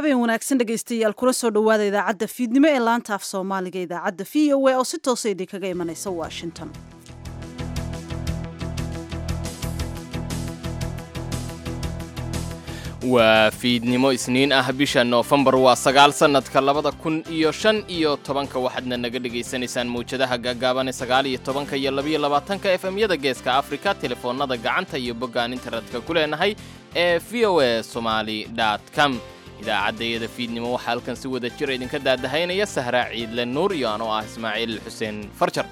habeen wanaagsan dhegaystayaal kula soo dhowaada idaacadda fiidnimo ee laanta af soomaaliga idaacadda v o a oo si toosa idinkaga imanaysa washington waa fiidnimo isniin ah bisha noofembar waa sagaal sannadka labada kun iyo shan iyo tobanka waxaadna naga dhegaysanaysaan mawjadaha gaagaaban ee sagaal iyo tobanka iyo labiyo labaatanka efemyada geeska afrika telefoonnada gacanta iyo boggaan internetka ku leenahay ee v o a somali com idaacaddayada fiidnimo waxaa halkan si wada jir idinka daadahaynaya sahraa ciidle nuur iyo anoo ah ismaaciil xuseen farjar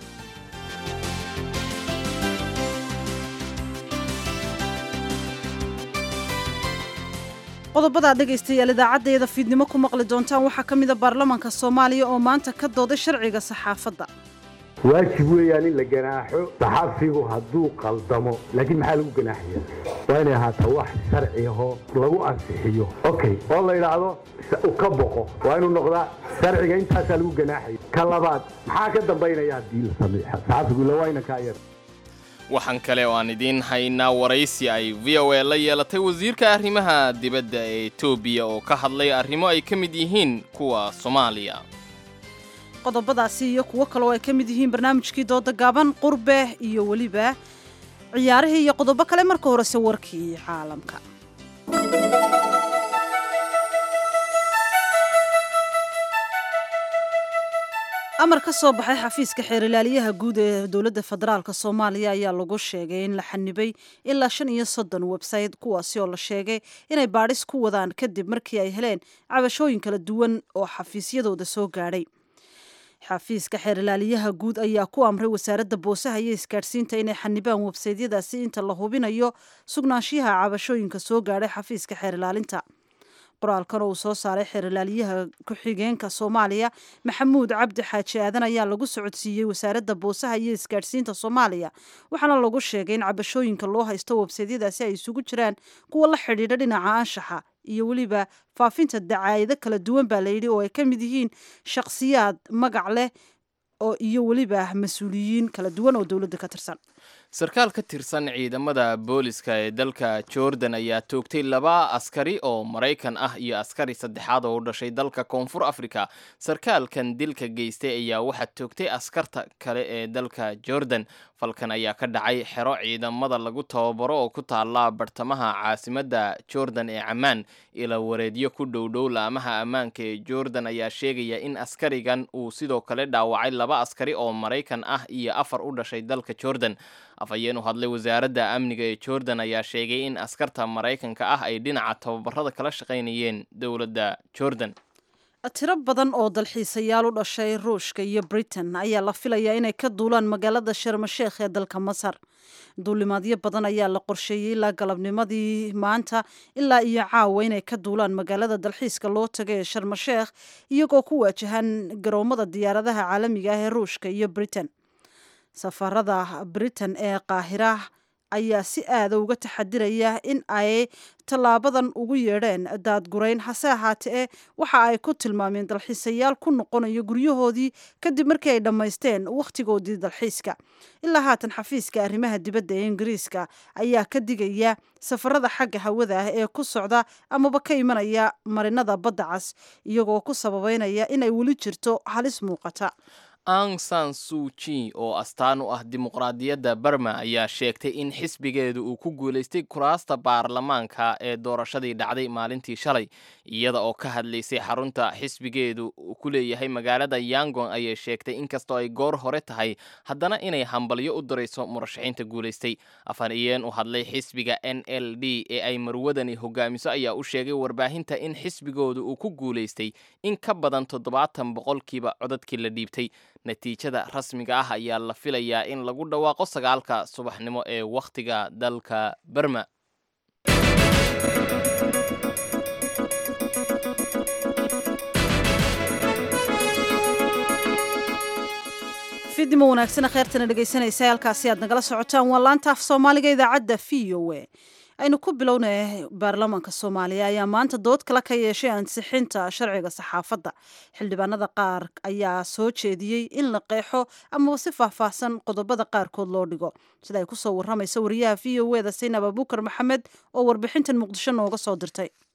qodobada dhegaystayaal idaacaddayada fiidnimo ku maqli doontaan waxaa ka mida baarlamaanka soomaaliya oo maanta ka dooday sharciga saxaafadda waajib weeyaan in la ganaaxo saxaafigu hadduu qaldamo laakiin maxaa lagu ganaaxaya waa inay ahaataa wax sharci ahoo lagu ansixiyo okay oo la yidhaahdo ka boqo waa inuu noqdaa sharciga intaasaa lagu ganaaxaya ka labaad maxaa ka dambaynaya haddii la sameexa saxaafigu ila waa inankaa yar waxaan kale oo aan idiin haynaa waraysi ay v o a la yeelatay wasiirka arrimaha dibadda ee etoobiya oo ka hadlay arrimo ay ka mid yihiin kuwa soomaaliya qodobadaasi iyo kuwo kale oo ay ka mid yihiin barnaamijkii dooda gaaban qurbe iyo weliba ciyaarihii iyo qodobo kale marka horese warkii caalamka amar ka soo baxay xafiiska xeerilaaliyaha guud ee dowladda federaalk soomaaliya ayaa lagu sheegay in la xanibay ilaa shan iyo soddon website kuwaasi oo la sheegay inay baadhis ku wadaan kadib markii ay heleen cabashooyin kala duwan oo xafiisyadooda soo gaadhay xafiiska xeerilaaliyaha guud ayaa ku amray wasaaradda boosaha iyo isgaadhsiinta inay xanibaan websaydyadaasi inta la hubinayo sugnaanshiyaha cabashooyinka soo gaadhay xafiiska xeerilaalinta qoraalkan oo uu soo saaray xeerilaaliyaha ku-xigeenka soomaaliya maxamuud cabdi xaaji aadan ayaa lagu socodsiiyey wasaaradda boosaha iyo isgaadhsiinta soomaaliya waxaana lagu sheegay in cabashooyinka loo haysto websaydyadaasi ay isugu jiraan kuwa la xidhiidha dhinaca anshaxa iyo weliba faafinta dacaayado kala duwan baa layidhi oo ay ka mid yihiin shakhsiyaad magac leh oo iyo weliba mas-uuliyiin kala duwan oo dowladda ka tirsan sarkaal ka tirsan ciidamada booliska ee dalka jordan ayaa toogtay laba askari oo maraykan ah iyo askari saddexaad oo u dhashay dalka koonfur africa sarkaalkan dilka geystay ayaa waxaa toogtay askarta kale ee dalka jordan falkan ayaa ka dhacay xero ciidamada lagu tababaro oo ku taala bartamaha caasimadda jordan ee camaan ila wareedyo ku dhowdhow laamaha ammaanka ee jordan ayaa sheegaya in askarigan uu sidoo kale dhaawacay laba askari oo maraykan ah iyo afar u dhashay dalka jordan afhayeen u hadlay wasaaradda amniga ee jordan ayaa sheegay in askarta maraykanka ah ay dhinaca tababarada kala shaqaynayeen dowladda jordan tiro badan oo dalxiisayaal u dhashay ruushka iyo britain ayaa la filayaa inay ka duulaan magaalada sharmasheekh ee dalka masar duulimaadyo badan ayaa la qorsheeyey ilaa galabnimadii maanta ilaa iyo caawa inay ka duulaan magaalada dalxiiska loo taga ee sharmasheekh iyagoo ku waajahan garoomada diyaaradaha caalamiga ah ee ruushka iyo britain safarada britain ee qaahira ayaa si aada uga taxadiraya in ay tallaabadan ugu yeedheen daadgurayn hase ahaatee waxa ay ku tilmaameen dalxiisayaal ku noqonayo guryahoodii kadib markii ay dhammaysteen wakhtigoodii dalxiiska ilaa haatan xafiiska arrimaha dibadda ee ingiriiska ayaa ka digaya safarada xagga hawada ah ee ku socda amaba ka imanaya marinada badda cas iyagoo ku sababeynaya inay weli jirto halis muuqata ang san suuji oo astaan u ah dimuqraadiyadda barma ayaa sheegtay in xisbigeedu uu ku guulaystay kuraasta baarlamaanka ee doorashadii dhacday maalintii shalay iyada oo ka hadlaysay xarunta xisbigeedu uu ku leeyahay magaalada yangon ayay sheegtay inkastoo ay goor hore tahay haddana inay hambalyo u dirayso murashaxiinta guulaystay afhayeen u hadlay xisbiga n l d ee ay marwadani hogaamiso ayaa u sheegay warbaahinta in xisbigoodu uu ku guulaystay in ka badan toddobaatan boqolkiiba codadkii la dhiibtay natiijada rasmiga ah ayaa la filayaa in lagu dhawaaqo sagaalka subaxnimo ee wakhtiga dalka berma fiidnimo wanaagsana kheyrtana dhegaysanaysa halkaasi aad nagala socotaan waa laanta af soomaaliga idaacadda v o a aynu ku bilownay baarlamaanka soomaaliya ayaa maanta dood kale ka yeeshay ansixinta sharciga saxaafadda xildhibaanada qaar ayaa soo jeediyey in la qeexo amaba si faahfaahsan qodobada qaarkood loo dhigo sida ay kusoo waramaysa wariyaha v o eda saynab abuukar maxamed oo warbixintan muqdisho nooga soo dirtay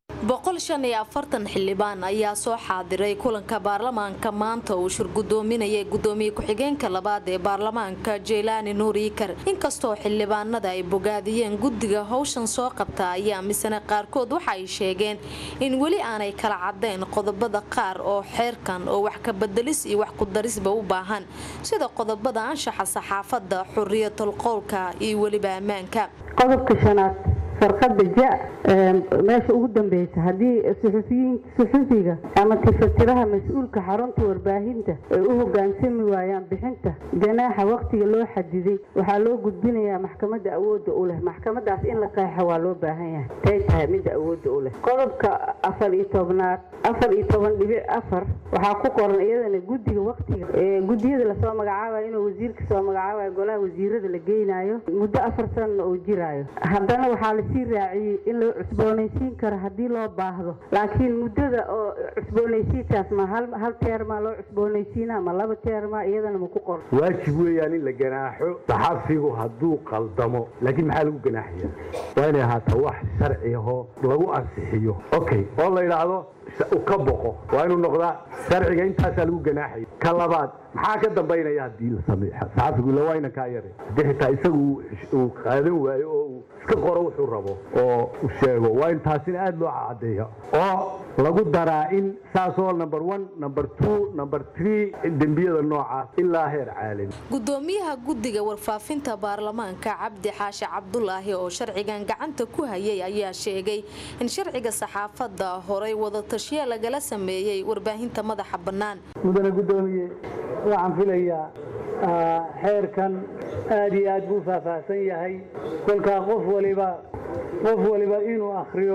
boqol shan iyo afartan xildhibaan ayaa soo xaadiray kulanka baarlamaanka maanta uu shirgudoominayay gudoomiye ku-xigeenka labaad ee baarlamaanka jeylaani nuur iikar inkastoo xildhibaanada ay bogaadiyeen guddiga howshan soo qabta ayaa misane qaarkood waxa ay sheegeen in weli aanay kala caddayn qodobada qaar oo xeerkan oo wax ka bedelis iyo wax kudarisba u baahan sida qodobada anshaxa saxaafadda xuriyatul qowlka iyo weliba ammaanka qodobka shanaad farqada ja meesha ugu dambeysa haddii suxufiga ama tifatiraha mas-uulka xarunta warbaahinta ay u hogaansami waayaan bixinta ganaaxa waqtiga loo xadiday waxaa loo gudbinayaa maxkamada awooda u leh maxkamadaas in la qeexa waa loo baahan yahay tay tahay midda awooda u leh qodobka afar iyo tobnaad afar iyo toban dhibic afar waxaa ku qoran iyadana guddiga waqtiga guddiyada lasoo magacaabayo inuu wasiirka soo magacaabayo golaha wasiirada la geynayo muddo afar sanana uu jiraayo haddana waxaa lasii raaciyey in loo cusboonaysiin karo haddii loo baahdo laakiin muddada oo cusboonaysiintaas ma hal teermaa loo cusboonaysiina ma laba teermaa iyadana ma ku qoran waajib weeyaan in la ganaaxo saxafigu hadduu qaldamo laakiin maxaa lagu ganaaxaya waa inay ahaataa wax sharci ahoo lagu ansixiyo okay oo la yidhaahdo ka boqo waa inuu noqdaa sharciga intaasaa lagu ganaaxaya ka labaad maxaa ka dambaynaya haddii la sameeyo saxafigu ila wayna kaa yaray haddii xitaa isagu uu qaadan waayo oo uu iska qoro wuxuu rabo oo u sheego waa in taasina aada loo cadeeyo oo lagu daraa in saasoo number one number two number three dembiyada noocaas ilaa heer caalami gudoomiyaha guddiga warfaafinta baarlamaanka cabdi xaashi cabdulaahi oo sharcigan gacanta ku hayay ayaa sheegay in sharciga saxaafadda horay wadatashiya lagala sameeyey warbaahinta madaxa bannaan mudane gudoomiye waxaan filayaa xeerkan aad iyo aad buu faahfaahsan yahay kolkaa qof waliba qof waliba inuu akhriyo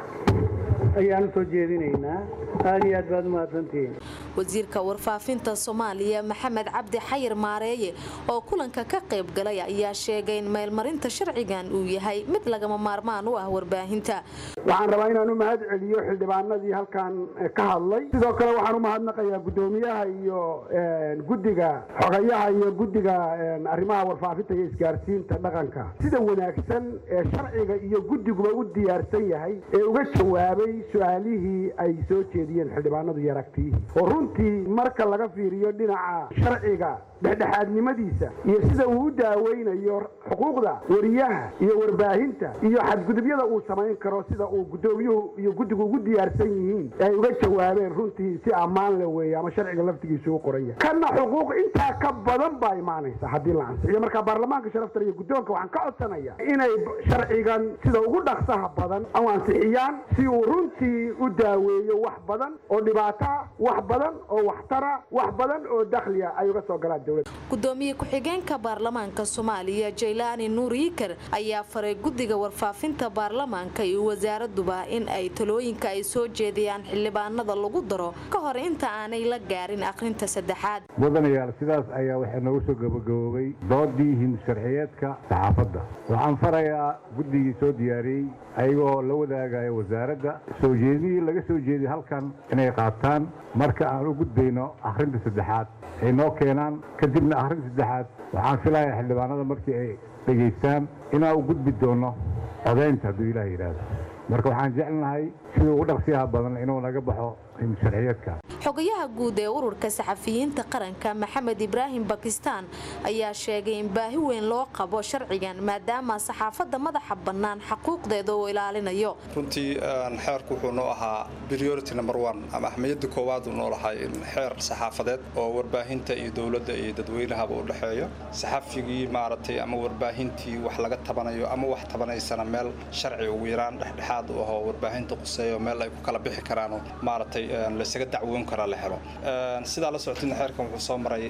ayaan u soo jeedinaynaa aad iyo aad baad u mahadsantihiin wasiirka warfaafinta soomaaliya maxamed cabdi xayir maareeye oo kulanka ka qayb galay ayaa sheegay in meelmarinta sharcigan uu yahay mid lagama maarmaan u ah warbaahinta waxaan rabaa inaan u mahad celiyo xildhibaanadii halkan ka hadlay sidoo kale waxaan u mahadnaqayaa gudoomiyaha iyo guddiga xogayaha iyo guddiga arrimaha warfaafinta iyo isgaarsiinta dhaqanka sida wanaagsan ee sharciga iyo guddiguba u diyaarsan yahay ee uga jawaabay su-aalihii ay soo jeediyeen xildhibaanadu iyo aragtiyihii oo runtii marka laga fiiriyo dhinaca sharciga dhexdhexaadnimadiisa iyo sida uu u daaweynayo xuquuqda wariyaha iyo warbaahinta iyo xadgudubyada uu samayn karo sida uu gudoomiyuhu iyo guddigu ugu diyaarsan yihiin ay uga jawaabeen runtii si ammaan le weeye ama sharciga laftigiisa u qoraya kana xuquuq intaa ka badan baa imaanaysa haddii la ansixiyo marka baarlamaanka sharafta iyo guddoonka waxaan ka codsanaya inay sharcigan sida ugu dhaqsaha badan u ansixiyaan si uu runtii u daaweeyo wax badan oo dhibaata wax badan oo waxtara wax badan oo dakhliya ay uga soo galaan dowladda gudoomiye ku-xigeenka baarlamaanka soomaaliya jaylaani nuur yiikar ayaa faray guddiga warfaafinta baarlamaanka iyo wasaaraduba in ay talooyinka ay soo jeediyaan xildhibaanada lagu daro ka hor inta aanay la gaarin akhrinta saddexaad mudanayaal sidaas ayaa waxaa noogu soo gabagaboobay doodii hindusharciyeedka saxaafadda waxaan farayaa guddigii soo diyaariyey ayagoo la wadaagaya wasaaradda soo jeedihii laga soo jeediy halkan inay qaataan marka aan u gudbayno akhrinta saddexaad ay noo keenaan kadibna akhrinta saddexaad waxaan filayaa xildhibaanada markii ay dhegaystaan inaan u gudbi doono codaynta hadduu ilaah yidhaahdo marka waxaan jecelnahay sidii ugu dhaqsiyaha badan inuu naga baxo hindusharciyeedka xogayaha guud ee ururka saxafiyiinta qaranka maxamed ibraahim bakistaan ayaa sheegay in baahi weyn loo qabo sharcigan maadaama saxaafadda madaxa bannaan xaquuqdeeda uu ilaalinayo runtii xeerku wuxuu noo ahaa priority number one ama ahmiyadda koowaad uu noo lahay in xeer saxaafadeed oo warbaahinta iyo dowladda iyo dadweynahaba u dhexeeyo saxafigii maaragtay ama warbaahintii wax laga tabanayo ama wax tabanaysana meel sharci ugu yaraan dhexdhexaad u ahoo warbaahinta quseeyo meel ay ku kala bixi karaanoo maaragtay laysaga dacwoon karaa la helo sidaa la socotina xeerkan wuxuu soo maray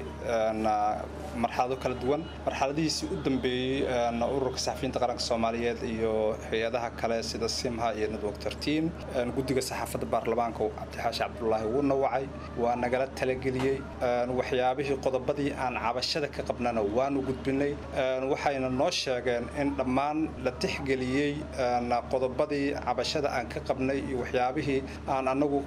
marxalado kala duwan marxaladihiisii u dambeeyey ururka saxafiyiinta qaranka soomaaliyeed iyo hay-adaha kale sida simha iyo network tertiin guddiga saxaafadda baarlamaanka cabdixaashi cabdulaahi wuuna wacay waa nagala talageliyey waxyaabihii qodobadii aan cabashada ka qabnana waanu gudbinay waxayna noo sheegeen in dhammaan la tixgeliyey qodobadii cabashada aan ka qabnay iyo waxyaabihii aan anagu aan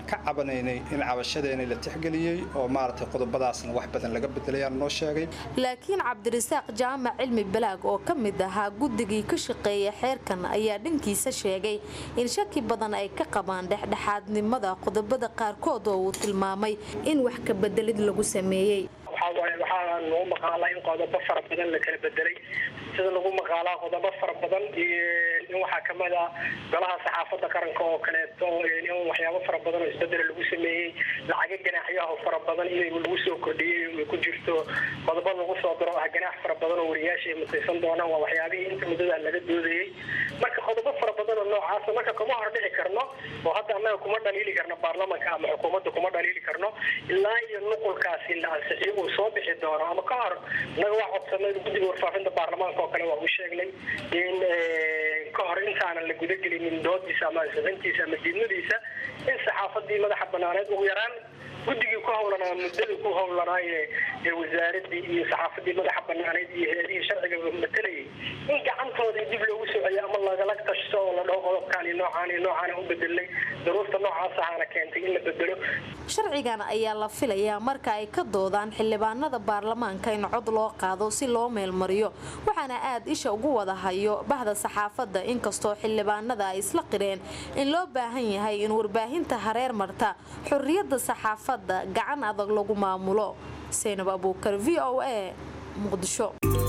ka cabanaynay in cabashadeena la tixgeliyey oo maaragtay qodobadaasna wax badan laga bedelayaan noo sheegay laakiin cabdirasaaq jaamac cilmi balaag oo ka mid ahaa guddigii ka shaqeeya xeerkan ayaa dhankiisa sheegay in shaki badan ay ka qabaan dhexdhexaadnimada qodobada qaarkood oo uu tilmaamay in wax ka bedelid lagu sameeyey waxaa lagu maqaalaa in qodobo fara badan la kala bedelay sida lagu maqaalaa qodobo fara badan in waxaa kamid a golaha saxaafadda qaranka oo kaleeto in waxyaabo fara badan oo isbedela lagu sameeyey lacaga ganaaxyaha fara badan in lagu soo kordhiyey ku jirto qodobo lagu soo daro ah ganaax fara badan oo wariyaasha ay mutaysan doonaan waa waxyaabihii inta muddada laga doodayey marka qodobo fara badan oo noocaasa marka kuma hordhici karno oo hadda annaga kuma dhaliili karno baarlamanka ama xukuumadda kuma dhaliili karno ilaa iyo nuqulkaasi la ansixiyo uu soo bixi doono ama ka hor innaga waa codsanay guddiga warfaafinta baarlamaanka oo kale waa u sheegnay in ka hor intaanan la gudagelinin doodiisa ama ansixintiisa ama diidmadiisa in saxaafadii madaxa banaaneed ugu yaraan guddigii ku howlanaa muddadii ku howlanaa ee wasaaradii iyo saxaafadii madaxa banaaneed iyo heerihii sharciga matalayay in gacantoodii dib loogu soceliyo ama lagala tashto oo la dhaho qodobkaan iyo noocaan iyo noocaan u bedelnay daruurta noocaas ahaana keentay in la bedelo sharcigan ayaa la filayaa marka ay ka doodaan xildhibaanada baarlamaanka in cod loo qaado si loo meelmariyo waxaana aad isha ugu wada hayo bahda saxaafadda inkastoo xildhibaanada ay isla qireen in loo baahan yahay in warbaahinta hareer marta xorriyadda saxaafadda gacan adag lagu maamulo saynab abuukar v o a muqdisho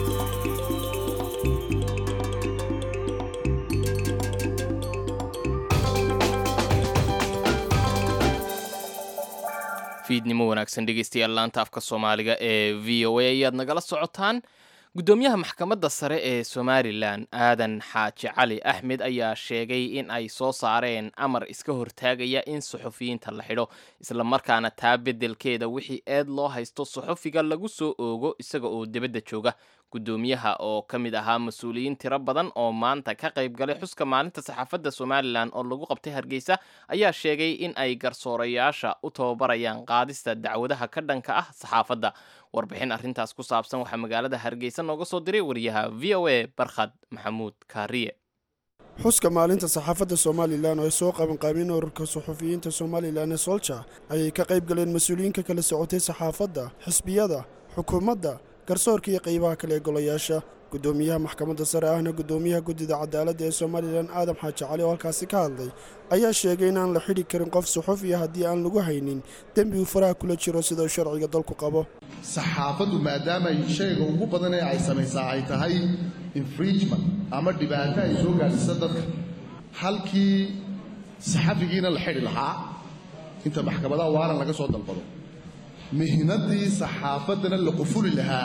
fiidnimo wanaagsan dhegeystayaal laanta afka soomaaliga ee v o a ayaad nagala socotaan guddoomiyaha maxkamadda sare ee somalilan aadan xaaji cali axmed ayaa sheegay in ay soo saareen amar iska hortaagaya in suxufiyiinta la xidho islamarkaana taa beddelkeeda wixii eed loo haysto suxufiga lagu soo oogo isaga oo dibadda jooga guddoomiyaha oo ka mid ahaa mas-uuliyiin tiro badan oo maanta ka qayb galay xuska maalinta saxaafadda somalilan oo lagu qabtay hargeysa ayaa sheegay in ay garsoorayaasha u tababarayaan qaadista dacwadaha ka dhanka ah saxaafadda warbixin arrintaas ku saabsan waxaa magaalada hargeysa nooga soo diray wariyaha v o a barkhad maxamuud kaariye xuska maalinta saxaafadda somalilan oo ay soo qabanqaabeen ururka suxufiyiinta somalilan ee solja ayay ka qayb galeen mas-uuliyiinka kala socotay saxaafadda xisbiyada xukuumadda garsoorka iyo qaybaha kale ee golayaasha guddoomiyaha maxkamadda sare ahna guddoomiyaha guddida cadaaladda ee somalilan aadam xaaji cali oo halkaasi ka hadlay ayaa sheegay inaan la xidhi karin qof suxufiya haddii aan lagu haynin dembi uu faraha kula jiro sida sharciga dalku qabo saxaafaddu maadaama shayga ugu badan ee ay samaysaa ay tahay infringement ama dhibaato ay soo gaadhsiisa dadka halkii saxafigiina la xidhi lahaa inta maxkamadaha waaran laga soo dalbado mihnadii saxaafaddana la qufuli lahaa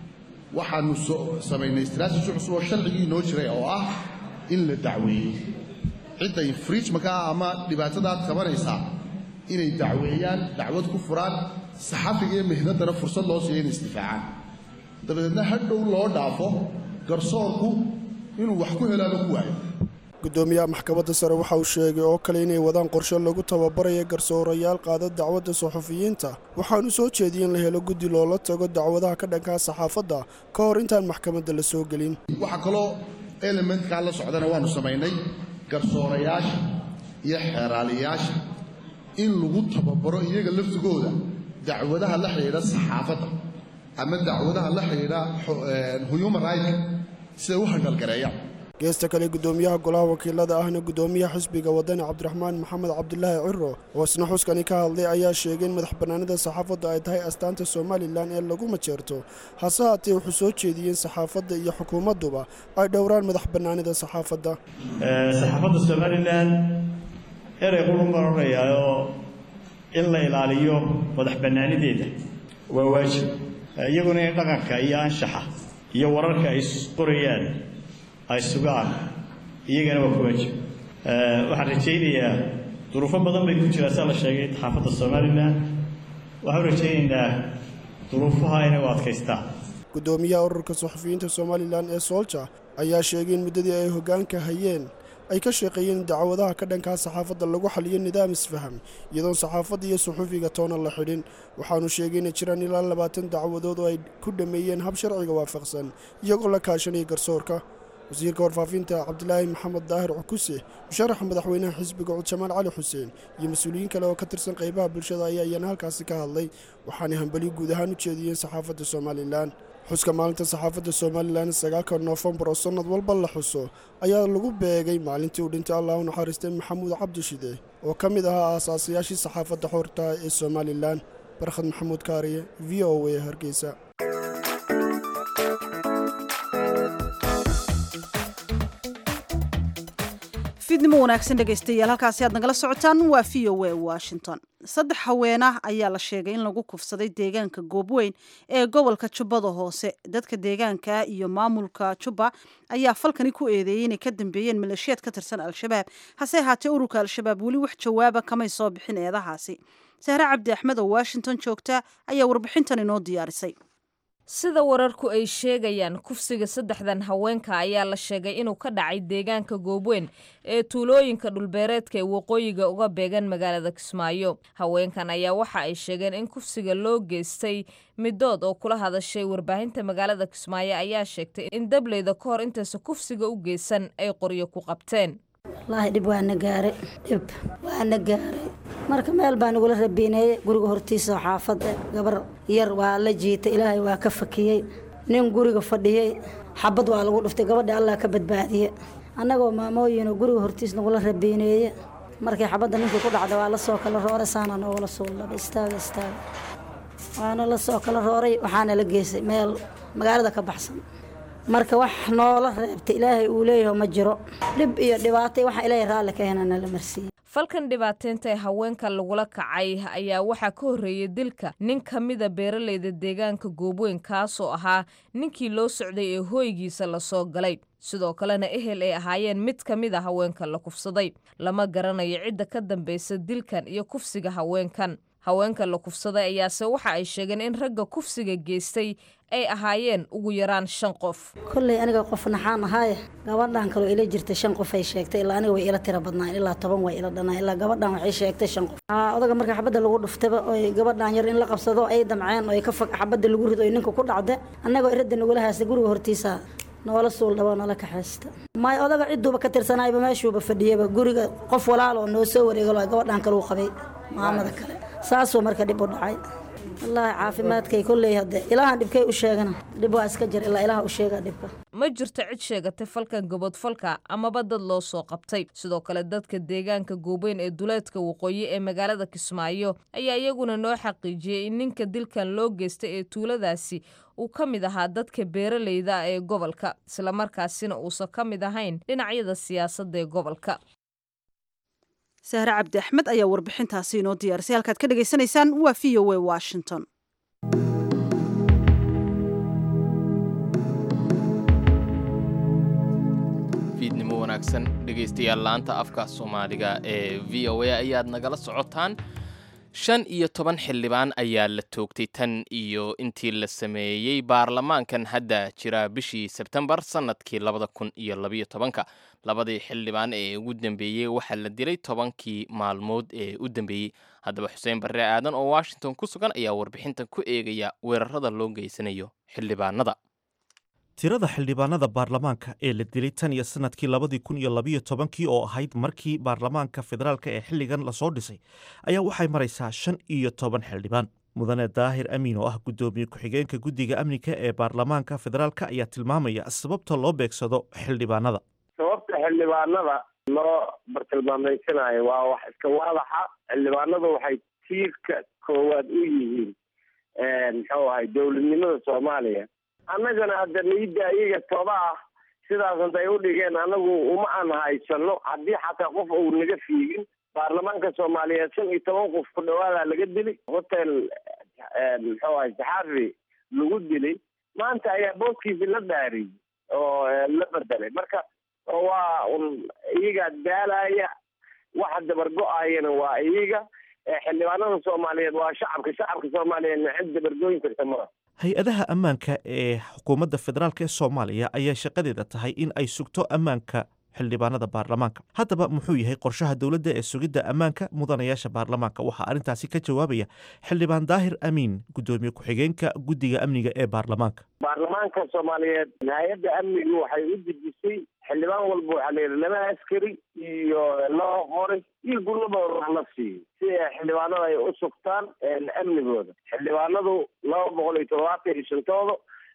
waxaanu samaynay istraatiji cusub oo sharcigii inoo jiray oo ah in la dacweeyey cidda infringementka ah ama dhibaatadaad qabanaysaa inay dacweeyaan dacwad ku furaan saxafiga iyo mihnaddana fursad loo siiya inay isdifaacaan dabadeedna hadhow loo dhaafo garsoorku inuu wax ku helaaba ku waayo guddoomiyaha maxkamadda sare waxa uu sheegay oo kale inay wadaan qorshe lagu tababaraya garsoorayaal qaada dacwadda suxufiyiinta waxaanu soo jeediyey in la helo guddi loola tago dacwadaha ka dhankaa saxaafadda ka hor intaan maxkamadda la soo gelin waxaa kaloo elementkaa la socdana waannu samaynay garsoorayaasha iyo xeeraaliyaasha in lagu tababaro iyaga laftigooda dacwadaha la xidhiidha saxaafadda ama dacwadaha la xidhiidha human rightka siday u handhalgareeyaan geesta kale guddoomiyaha golaha wakiilada ahna guddoomiyaha xisbiga wadani cabdiraxmaan maxamed cabdilaahi ciro oo isna xuskani ka hadlay ayaa sheegay in madax bannaanida saxaafadda ay tahay astaanta somalilan ee lagu majeerto hase haatee wuxuu soo jeediyey in saxaafadda iyo xukuumadduba ay dhowraan madax bannaanida saxaafadda saxaafadda somalilan erey qurun baan odhanayaayoo in la ilaaliyo madax bannaanideeda waa waajib iyaguna in dhaqanka iyo anshaxa iyo wararka ay qorayaan ay sugaan iyagana waa ku waajib waxaan rajaynayaa duruufo badan bay ku jiraan saa la sheegay saxaafadda somalilan waxaan rajaynaynaa duruufaha inay u adkaystaan guddoomiyaha ururka suxufiyiinta somalilan ee soolja ayaa sheegay in muddadii ay hoggaanka hayeen ay ka shaqeeyeen dacwadaha ka dhankaa saxaafadda lagu xaliyo nidaam isfaham iyadoon saxaafadda iyo suxufiga toona la xidhin waxaanu sheegay inay jiraan ilaa labaatan dacwadood oo ay ku dhammeeyeen hab sharciga waafaqsan iyagoo la kaashanaya garsoorka wasiirka warfaafinta cabdilaahi maxamed daahir cukuse musharaxa madaxweynaha xisbiga cod jamaal cali xuseen iyo mas-uuliyiin kale oo ka tirsan qaybaha bulshada ayaa iyana halkaasi ka hadlay waxaanay hambali guud ahaan u jeediyeen saxaafadda somalilan xuska maalinta saxaafadda somalilan sagaalka noofembar oo sannad walba la xuso ayaa lagu beegay maalintii uu dhintay allah u naxariistay maxamuud cabdishide oo ka mid ahaa aasaasayaashii saxaafadda xorta ee somalilan barkhad maxamuud kaariye v o a hargeysa fiidnimo wanaagsan dhegaystayaal halkaasi aad nagala socotaan waa v o a washington saddex haweenah ayaa la sheegay in lagu kufsaday deegaanka goobweyn ee gobolka jubbada hoose dadka deegaanka iyo maamulka jubba ayaa falkani ku eedeeyey inay ka dambeeyeen maleeshiyaad ka tirsan al-shabaab hase ahaatee ururka al-shabaab weli wax jawaaba kamay soo bixin eedahaasi sahre cabdi axmed oo washington joogta ayaa warbixintan inoo diyaarisay sida wararku ay sheegayaan kufsiga saddexdan haweenka ayaa la sheegay inuu ka dhacay deegaanka goobweyn ee tuulooyinka dhulbeereedka ee waqooyiga uga beegan magaalada kismaayo haweenkan ayaa waxa ay sheegeen in kufsiga loo geystay midood oo kula hadashay warbaahinta magaalada kismaayo ayaa sheegtay in dableyda ka hor intaysa kufsiga u geysan ay qoryo ku qabteen wallaahi dhib waana gaaray dhib waana gaaray marka meel baa nagula rabiineeyey guriga hortiisa oo xaafada gabar yar waa la jiitay ilaahay waa ka fakiyey nin guriga fadhiyey xabad waa lagu dhuftay gabadha allah ka badbaadiye annagoo maamooyinoo guriga hortiis nagula rabiineeye markii xabadda ninkii ku dhacda waa la soo kala rooray saana noogala suullaba istaaga istaaga waana la soo kala rooray waxaana la geysay meel magaalada ka baxsan marka wax noola reebta ilaahay uu leeyaho ma jiro dhib iyo dhibaatay waxa ilaahay raalli ka henana la marsiiyey falkan dhibaateynta ee haweenka lagula kacay ayaa waxaa ka horreeyay dilka nin ka mida beeralayda deegaanka goobweyn kaasoo ahaa ninkii loo socday ee hooygiisa lasoo galay sidoo kalena ehel ay ahaayeen mid ka mid a haweenka la kufsaday lama garanayo cidda ka dambaysa dilkan iyo kufsiga haweenkan haweenka la kufsaday ayaase waxa ay sheegeen in ragga kufsiga geystay ay ahaayeen ugu yaraan shan qof kolley aniga qof naxaan ahaaye gabadhan kaloo ila jirta shan qof ay sheegtay ilaa aniga way ila tira badnaan ilaa toban way ila dhanaan ilaa gabadhan waxay sheegtay shan qof odaga marka xabadda lagu dhuftaba oy gabadhan yar in la qabsado ay damceen oy ka fog xabadda lagu rido oy ninka ku dhacda annagoo iradda nagula haasta guriga hortiisa noola suul dhabo noola kaxaysta may odaga ciduuba ka tirsanayba meeshuuba fadhiyaba guriga qof walaal oo noo soo wareegalo gabadhan kaleu qabay maamada kale saasuu marka dhib u dhacay wallaahi caafimaadkay kolley hadde ilaahan dhibkay u sheegana dhib waa iska jir ilaa ilaah u sheegaa dhibka ma jirto cid sheegatay falkan gobodfalka amaba dad loo soo qabtay sidoo kale dadka deegaanka goobeyn ee duleedka waqooyi ee magaalada kismaayo ayaa iyaguna noo xaqiijiyey in ninka dilkan loo geystay ee tuuladaasi uu ka mid ahaa dadka beeralayda ee gobolka islamarkaasina uusan ka mid ahayn dhinacyada siyaasadda ee gobolka sahre cabdi axmed ayaa warbixintaasi inoo diyaarisay halkaad ka dhagaysanaysaan waa v o a washington fiidnimo wanaagsan dhegaystayaal laanta afka soomaaliga ee v o a ayaad nagala socotaan shan iyo toban xildhibaan ayaa la toogtay tan iyo intii la sameeyey baarlamaankan hadda jira bishii sebtembar sannadkii labada kun iyo labayo tobanka labadii xildhibaan ee ugu dambeeyey waxaa la dilay tobankii maalmood ee u dambeeyey haddaba xuseen barre aadan oo washington ku sugan ayaa warbixintan ku eegaya weerarada loo geysanayo xildhibaanada tirada xildhibaanada baarlamaanka ee la dilay tan iyo sanadkii labadii kun iyo labayo tobankii oo ahayd markii baarlamaanka federaalka ee xilligan lasoo dhisay ayaa waxay maraysaa shan iyo toban xildhibaan mudane daahir amiin oo ah guddoomiye ku-xigeenka guddiga amniga ee baarlamaanka federaalka ayaa tilmaamaya sababta loo beegsado xildhibaanada sababta xildhibaanada loo bartilmaameysanayo waa wax iska waadaxa xildhibaanadu waxay tiirka koowaad u yihiin muxuu ahay dowladnimada soomaaliya annagana hadda niyadda iyaga toba ah sidaas hantay u dhigeen anagu uma aan haysano haddii xataa qof uu naga fiigin baarlamaanka soomaaliyeed shan iyo toban qof ku dhawaadaa laga dilay hotel muxuu ahay saxaafi lagu dilay maanta ayaa booskiisi la dhaariyey oo la bedelay marka waa un iyagaa daalaya waxa dabargo-ayana waa iyaga xildhibaanada soomaaliyeed waa shacabka shacabka soomaaliyeedna cid dabargooyin karta maa hay-adaha ammaanka ee xukuumadda federaalk ee soomaaliya ayaa shaqadeeda tahay in ay sugto ammaanka xildhibaanada baarlamaanka haddaba muxuu yahay qorshaha dowladda ee sugidda ammaanka mudanayaasha baarlamaanka waxaa arrintaasi ka jawaabaya xildhibaan daahir amiin guddoomiye ku-xigeenka guddiga amniga ee baarlamaanka baarlamaanka soomaaliyeed hay-adda amnigu waxay u dejisay xildhibaan walba waxaa la yidhi laba askari iyo laba qori iyo gurnaba wax la siiyo si ay xildhibaanada ay u sugtaan amnigooda xildhibaanadu laba boqol iyo toddobaatan iyo shantooda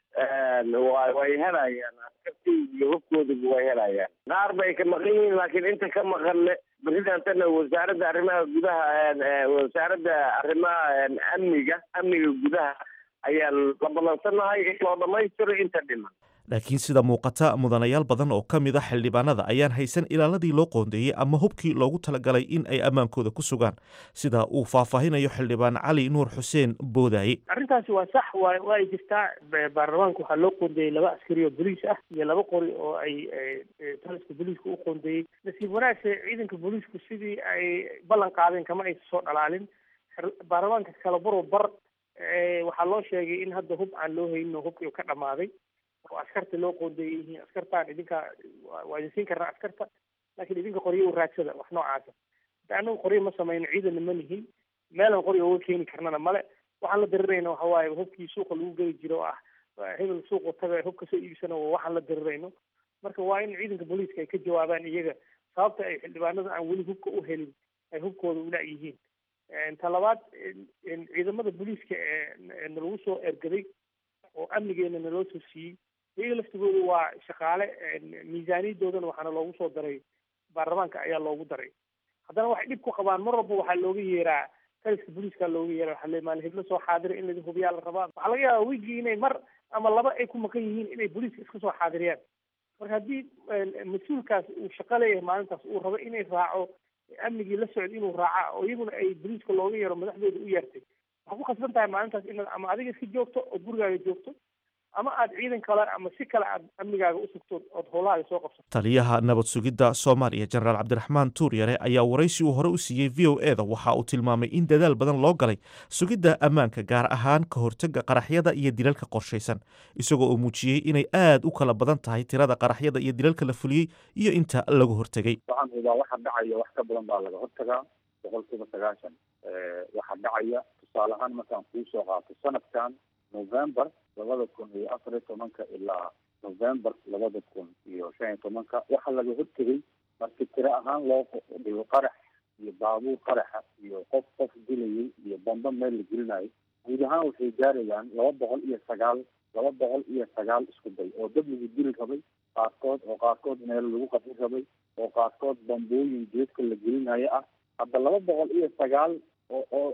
way helayaan askartii iyo hubkooduba way helayaan qaar bay ka maqan yihiin laakiin inta ka maqanne presidentana wasaaradda arrimaha gudaha wasaaradda arrimaha amniga amniga gudaha ayaan la ballansanahay in loo dhamaystiro inta dhiman laakiin sida muuqata mudanayaal badan oo ka mid a xildhibaanada ayaan haysan ilaaladii loo qoondeeyey ama hubkii loogu talagalay in ay ammaankooda ku sugaan sida uu faahfaahinayo xildhibaan cali nuur xuseen boodaaye arrintaasi waa sax wa waa ay jirtaa baarlamaanka waxaa loo qoondeeyey laba askari oo boliis ah iyo laba qori oo ay taliska booliiska u qoondeeyey nasiib wanaagse ciidanka booliisku sidii ay ballan qaadeen kama aysa soo dhalaalin baarlamaanka kala baro bar waxaa loo sheegay in hadda hub aan loo haynin oo hubkii ka dhamaaday oo askarta loo qoondeeyay yihiin askartaan idinka waa idin siin karnaa askarta laakiin idinka qoryo u raadsada wax noocaasa hadda anagu qoryo ma samayno ciidanna ma nihin meelan qoryo uga keeni karnana male waxaan la dirirayna waxa waaye hubkii suuqa lagu geli jiro oo ah hebel suuqa taga hubka soo iibsana waxaan la dirirayno marka waa in ciidanka booliiska ay ka jawaabaan iyaga sababta ay xildhibaanada aan weli hubka u helin ay hubkooda ula yihiin ta labaad ciidamada booliiska ee nalagu soo ergaday oo amnigeena naloo soo siiyey iyaga laftigooda waa shaqaale miisaaniyadoodana waxaana loogu soo daray baarlamaanka ayaa loogu daray haddana waxay dhib ku qabaan mar walba waxaa looga yeeraa taliska booliiska looga yeera waxaa le maalin heblo soo xaadira in laidin hubiyaa la rabaa waxaa laga yaabaa wigii inay mar ama laba ay ku maqan yihiin inay booliiska iska soo xaadiriyaan marka haddii mas-uulkaas uu shaqo leeyahay maalintaas uu rabo inay raaco amnigii la socda inuu raaca oo iyaguna ay booliiska looga yeero madaxdooda u yeertay waxaa ku khasban tahay maalintaas inaad ama adiga iska joogto ood gurigaaga joogto ama aad ciidan kale ama si kale aad amnigaaga u sugto ood howlahaaga soo qabsato taliyaha nabad sugidda soomaaliya jenaraal cabdiraxmaan tuuryare ayaa waraysi uu hore u siiyey v o e da waxa uu tilmaamay in dadaal badan loo galay sugidda ammaanka gaar ahaan ka hortagga qaraxyada iyo dilalka qorshaysan isagoo uu muujiyey inay aad u kala badan tahay tirada qaraxyada iyo dilalka la fuliyey iyo inta lagu hortegay waxaan hubaa waxa dhacaya wax ka badan baa laga hortagaa boqol kiiba sagaashan waxa dhacaya tusaale ahaan markaan kuu soo qaato sanadkan november labada kun iyo afar iyo tobanka ilaa november labada kun iyo shan iyo tobanka waxaa laga hortegay marki tiro ahaan loo dhigo qarax iyo baabuur qaraxa iyo qof qof dilayay iyo bamba meel la gelinayo guud ahaan waxay gaarayaan laba boqol iyo sagaal laba boqol iyo sagaal isku day oo dad lagu dili rabay qaarkood oo qaarkood meel lagu qadin rabay oo qaarkood bambooyin geedka la gelinayo ah hadda laba boqol iyo sagaal oo oo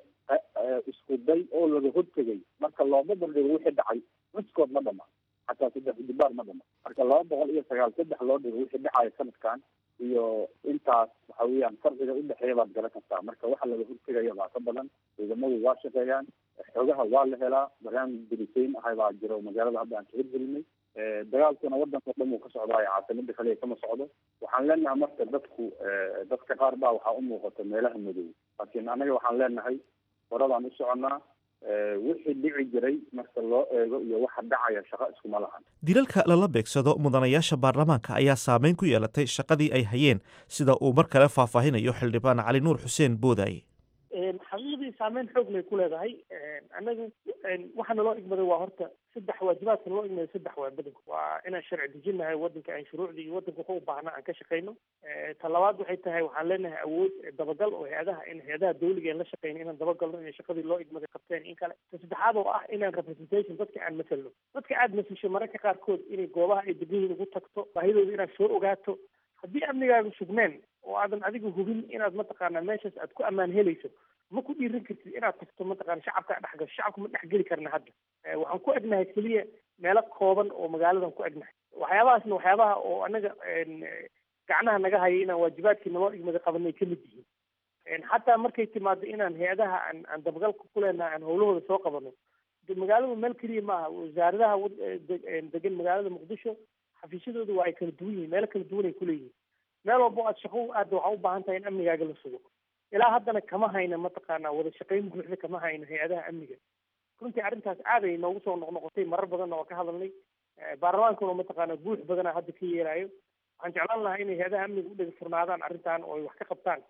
isku day oo laga hortegay marka looma bandhigo wixii dhacay miskood ma dhama xataa saddex dibaar ma dhama marka laba boqol iyo sagaal saddex loo dhigo wixii dhacaya sanadkan iyo intaas waxa weeyaan farqiga udhexeeya baad garan kartaa marka waxa laga hortegaya baa ka badan ciidamadu waa shaqeeyaan xogaha waa la helaa barnaamij dirisayn ahay baa jiro magaalada hadda aan ka hirgelinay dagaalkuna wadanka o dhan uu ka socdaayo caasimada kaliya kama socdo waxaan leenahay marka dadku dadka qaar baa waxaa u muuqata meelaha madow laakiin anaga waxaan leenahay horadaan u soconnaa wixii dhici jiray marka loo eego iyo waxa dhacaya shaqo iskuma lahan dilalka lala beegsado mudanayaasha baarlamaanka ayaa saameyn ku yeelatay shaqadii ay hayeen sida uu mar kale faahfaahinayo xildhibaan cali nuur xuseen boodaaye xaqiiqdii saameyn xoog lay ku leedahay annagu waxa naloo igmaday waa horta saddex waajibaadka naloo igmaday saddex waa badanku waa inaan sharci dejinahay wadanka aan shuruucdii iyo wadanka wuxuu u baahnaa aan ka shaqayno ta labaad waxay tahay waxaan leenahay awood dabagal oo hay-adaha in hay-adaha dawliga aan la shaqayno inaan dabagalno inay shaqadii loo igmaday qabteen in kale ta saddexaad oo ah inaan representation dadka aan masalno dadka aad masasho mararka qaarkood inay goobaha ay degan yihiin ugu tagto baahidooda inaad soo ogaato haddii amnigaaga sugneen oo aadan adiga hubin inaad mataqaanaa meeshaas aad ku ammaan helayso ma ku dhiiran kartid inaad tagto mataqana shacabka dhex gasho shacabka ma dhex geli karna hadda waxaan ku egnahay keliya meelo kooban oo magaaladan ku egnahay waxyaabahaasna waxyaabaha oo anaga gacnaha naga haya inaan waajibaadkii naloo igmada qabanay ka mid yihiin xataa markay timaado inaan hay-adaha aan aan dabagalka ku leenahay aan howlahooda soo qabano de magaaladu meel keliya maaha wasaaradaha degan magaalada muqdisho xafiisyadooda waa ay kala duwan yihiin meelo kala duwan ay kuleeyihiin meel walba o aad shaqo aada waxaa u baahan tahay in amnigaaga la sugo ilaa haddana kama hayna mataqaanaa wada shaqayn buuxda kama hayno hay-adaha amniga runtii arrintaas aad ay noogu soo noqnoqotay marar badanna waa ka hadalnay baarlamaankuna mataqaanaa buux badana hadda ka yeelayo waxaan jeclaan lahaa inay hay-adaha amniga u dhega furnaadaan arrintan oo ay wax ka qabtaan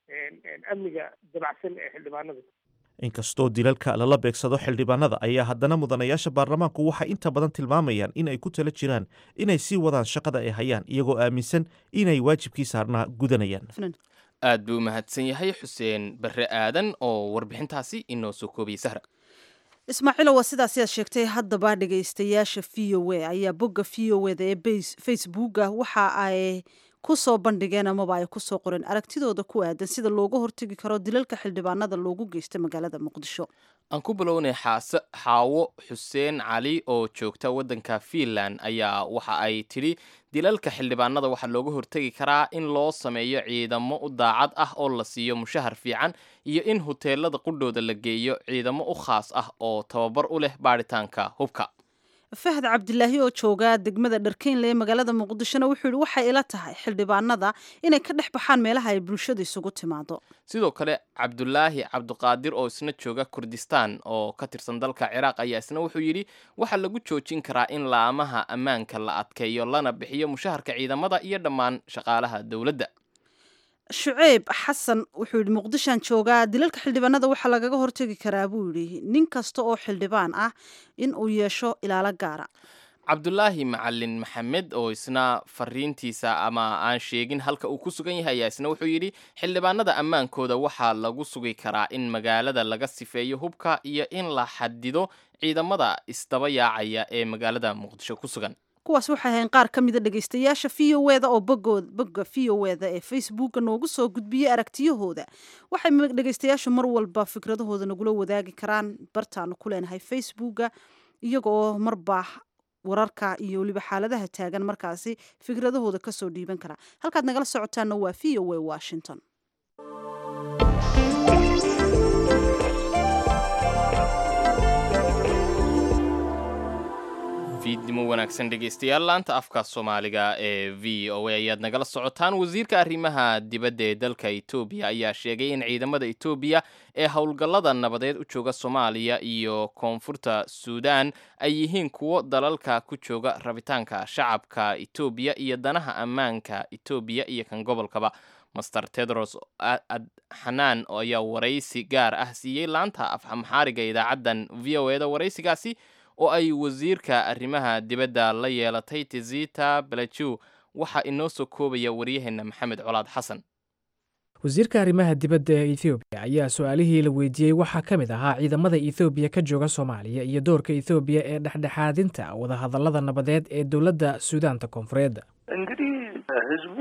amniga dabacsan ee xildhibaanada inkastoo dilalka lala beegsado xildhibaanada ayaa haddana mudanayaasha baarlamaanku waxay inta badan tilmaamayaan in ay ku tala jiraan inay sii wadaan shaqada ay hayaan iyagoo aaminsan inay waajibkii saarnaa gudanayaan aad buu mahadsan yahay xuseen barre aadan oo warbixintaasi inoo soo koobiyey sahra ismaaciilo waa sidaasi aad sheegtay haddaba dhegaystayaasha v o a ayaa bogga v o eda ee facebooka waxa ay ku soo bandhigeen amaba ay kusoo qoreen aragtidooda ku aadan sida looga hortegi karo dilalka xildhibaanada loogu geysta magaalada muqdisho aan ku bilownay xaase xaawo xuseen cali oo joogta waddanka fiinland ayaa waxa ay tidhi dilalka xildhibaanada waxaa looga hortegi karaa in loo sameeyo ciidamo u daacad ah oo la siiyo mushahar fiican iyo in huteelada qudhooda la geeyo ciidamo u khaas ah oo tababar u leh baadhitaanka hubka fahad cabdilaahi oo jooga degmada dharkeynle ee magaalada muqdishona wuxuu yihi waxay ila tahay xildhibaanada inay ka dhex baxaan meelaha ay bulshada isugu timaado sidoo kale cabdulaahi cabdiqaadir oo isna jooga kurdistaan oo ka tirsan dalka ciraaq ayaa isna wuxuu yidhi waxaa lagu joojin karaa in laamaha ammaanka la adkeeyo lana bixiyo mushaharka ciidamada iyo dhammaan shaqaalaha dowladda shuceyb xasan wuxuu yidhi muqdishaan joogaa dilalka xildhibaanada waxaa lagaga hortegi karaa buu yidhi nin kasta oo xildhibaan ah in uu yeesho ilaalo gaara cabdulaahi macalin maxamed oo isna fariintiisa ama aan sheegin halka uu ku sugan yahay ayaa isna wuxuu yidhi xildhibaanada ammaankooda waxaa lagu sugi karaa in magaalada laga sifeeyo hubka iyo in la xadido ciidamada isdaba yaacaya ee magaalada muqdisho ku sugan kuwaas waxay ahayn qaar ka mida dhegaystayaasha v o eda oo bogood bogga v o eda ee facebooka noogu soo gudbiyey aragtiyahooda waxay dhegaystayaashu mar walba fikradahooda nagula wadaagi karaan bartaanu ku leenahay facebooka iyagoo marba wararka iyo weliba xaaladaha taagan markaasi fikradahooda kasoo dhiiban karaa halkaad nagala socotaana waa v o a washington fiidnimo wanaagsan dhegaystayaal laanta afka soomaaliga ee v o a ayaad nagala socotaan wasiirka arrimaha dibadda ee dalka etoobiya ayaa sheegay in ciidamada etoobiya ee howlgallada nabadeed u jooga soomaaliya iyo koonfurta suudaan ay yihiin kuwo dalalka ku jooga rabitaanka shacabka etoobiya iyo danaha ammaanka etoobiya iyo kan gobolkaba master tedros xanaan ayaa waraysi gaar ah siiyey laanta afxamxaariga idaacaddan v o eda waraysigaasi oo ay wasiirka arrimaha dibadda la yeelatay tizita balajiw waxaa inoo soo koobaya waryaheena maxamed colaad xasan wasiirka arrimaha dibadda ee ethoobiya ayaa su-aalihii la weydiiyey waxaa ka mid ahaa ciidamada ethoobiya ka jooga soomaaliya iyo doorka ethoobiya ee dhexdhexaadinta wadahadallada nabadeed ee dowladda suudaanta koonfureed እንግዲህ ህዝቡ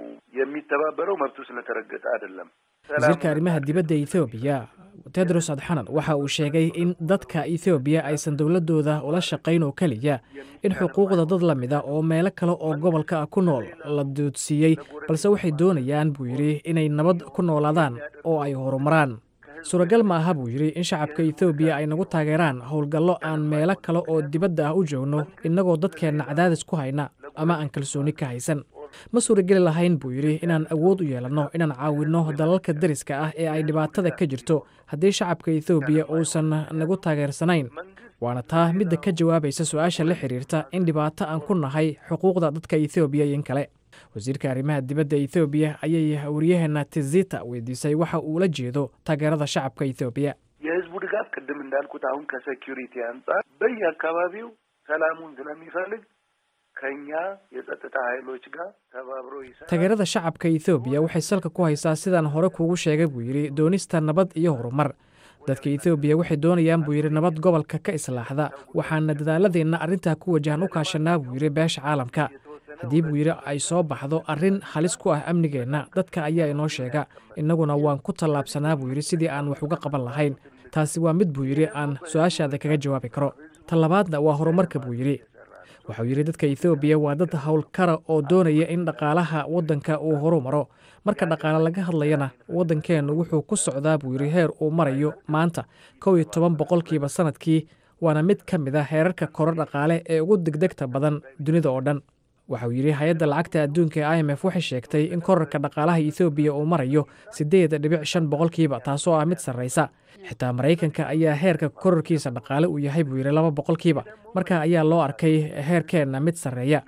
የሚተባበረው መብቱ ስለተረገጠ አይደለም። wasiirka arrimaha dibadda ethoobiya tedros adxanan waxa uu sheegay in dadka ethoobiya aysan dowladooda ula shaqayn oo keliya in xuquuqda dad la mida oo meelo kale oo gobolka ah ku nool la doodsiiyey balse waxay doonayaan buu yidhi inay nabad ku noolaadaan oo ay horumaraan suuragal ma aha buu yidhi in shacabka ethoobiya ay nagu taageeraan howlgallo aan meelo kale oo dibadda ah u joogno innagoo dadkeenna cadaadis ku hayna ama aan kalsooni ka haysan ma suurageli lahayn buu yidhi inaan awood u yeelanno inaan caawinno dalalka deriska ah ee ay dhibaatada ka jirto haddii shacabka ethoobiya uusan nagu taageersanayn waana taa midda ka jawaabaysa su-aasha la xiriirta in dhibaato aan ku nahay xuquuqda dadka ethoobiya iyo in kale wasiirka arrimaha dibadda ethoobiya ayay waryaheena tizita weydiisay waxa uu la jeedo taageerada shacabka ethoobiya የህዝቡ ድጋፍ ቅድም እንዳልኩት አሁን ከሴኪሪቲ አንጻር በየአካባቢው ሰላሙን ስለሚፈልግ ከኛ የጸጥታ ኃይሎች ጋር ተባብሮ ይሰራል። taageerada shacabka ethoobiya waxay salka ku haysaa sidaan hore kuugu sheegay buu yidhi doonista nabad iyo horumar dadka ethoobiya waxay doonayaan buu yidhi nabad gobolka ka islaaxda waxaana dadaaladeenna arrintaa ku wajahan u kaashanaa buu yidhi beesha caalamka haddii buu yidhi ay soo baxdo arrin halis ku ah amnigeenna dadka ayaa inoo sheega innaguna waan ku tallaabsanaa buu yidhi sidii aan wax uga qaban lahayn taasi waa mid buu yidhi aan su-aashaada kaga jawaabi karo talabaadna waa horumarka buu yidhi waxau yidhi dadka ethoobiya waa dad howlkara oo doonaya in dhaqaalaha waddanka uu horu maro marka dhaqaale laga hadlayana waddankeennu wuxuu ku socdaa buu yidhi heer uu marayo maanta kow iyo toban boqolkiiba sannadkii waana mid ka mid a heerarka koro dhaqaale ee ugu degdegta badan dunida oo dhan waxauu yidhi hay-adda lacagta adduunka ee i m f waxay sheegtay in korarka dhaqaalaha ethoobiya uu marayo siddeed dhibic shan boqolkiiba taasoo ah mid sarraysa xitaa maraykanka ayaa heerka korarkiisa dhaqaale uu yahay buu yidhi laba boqolkiiba marka ayaa loo arkay heerkeenna mid sarreeya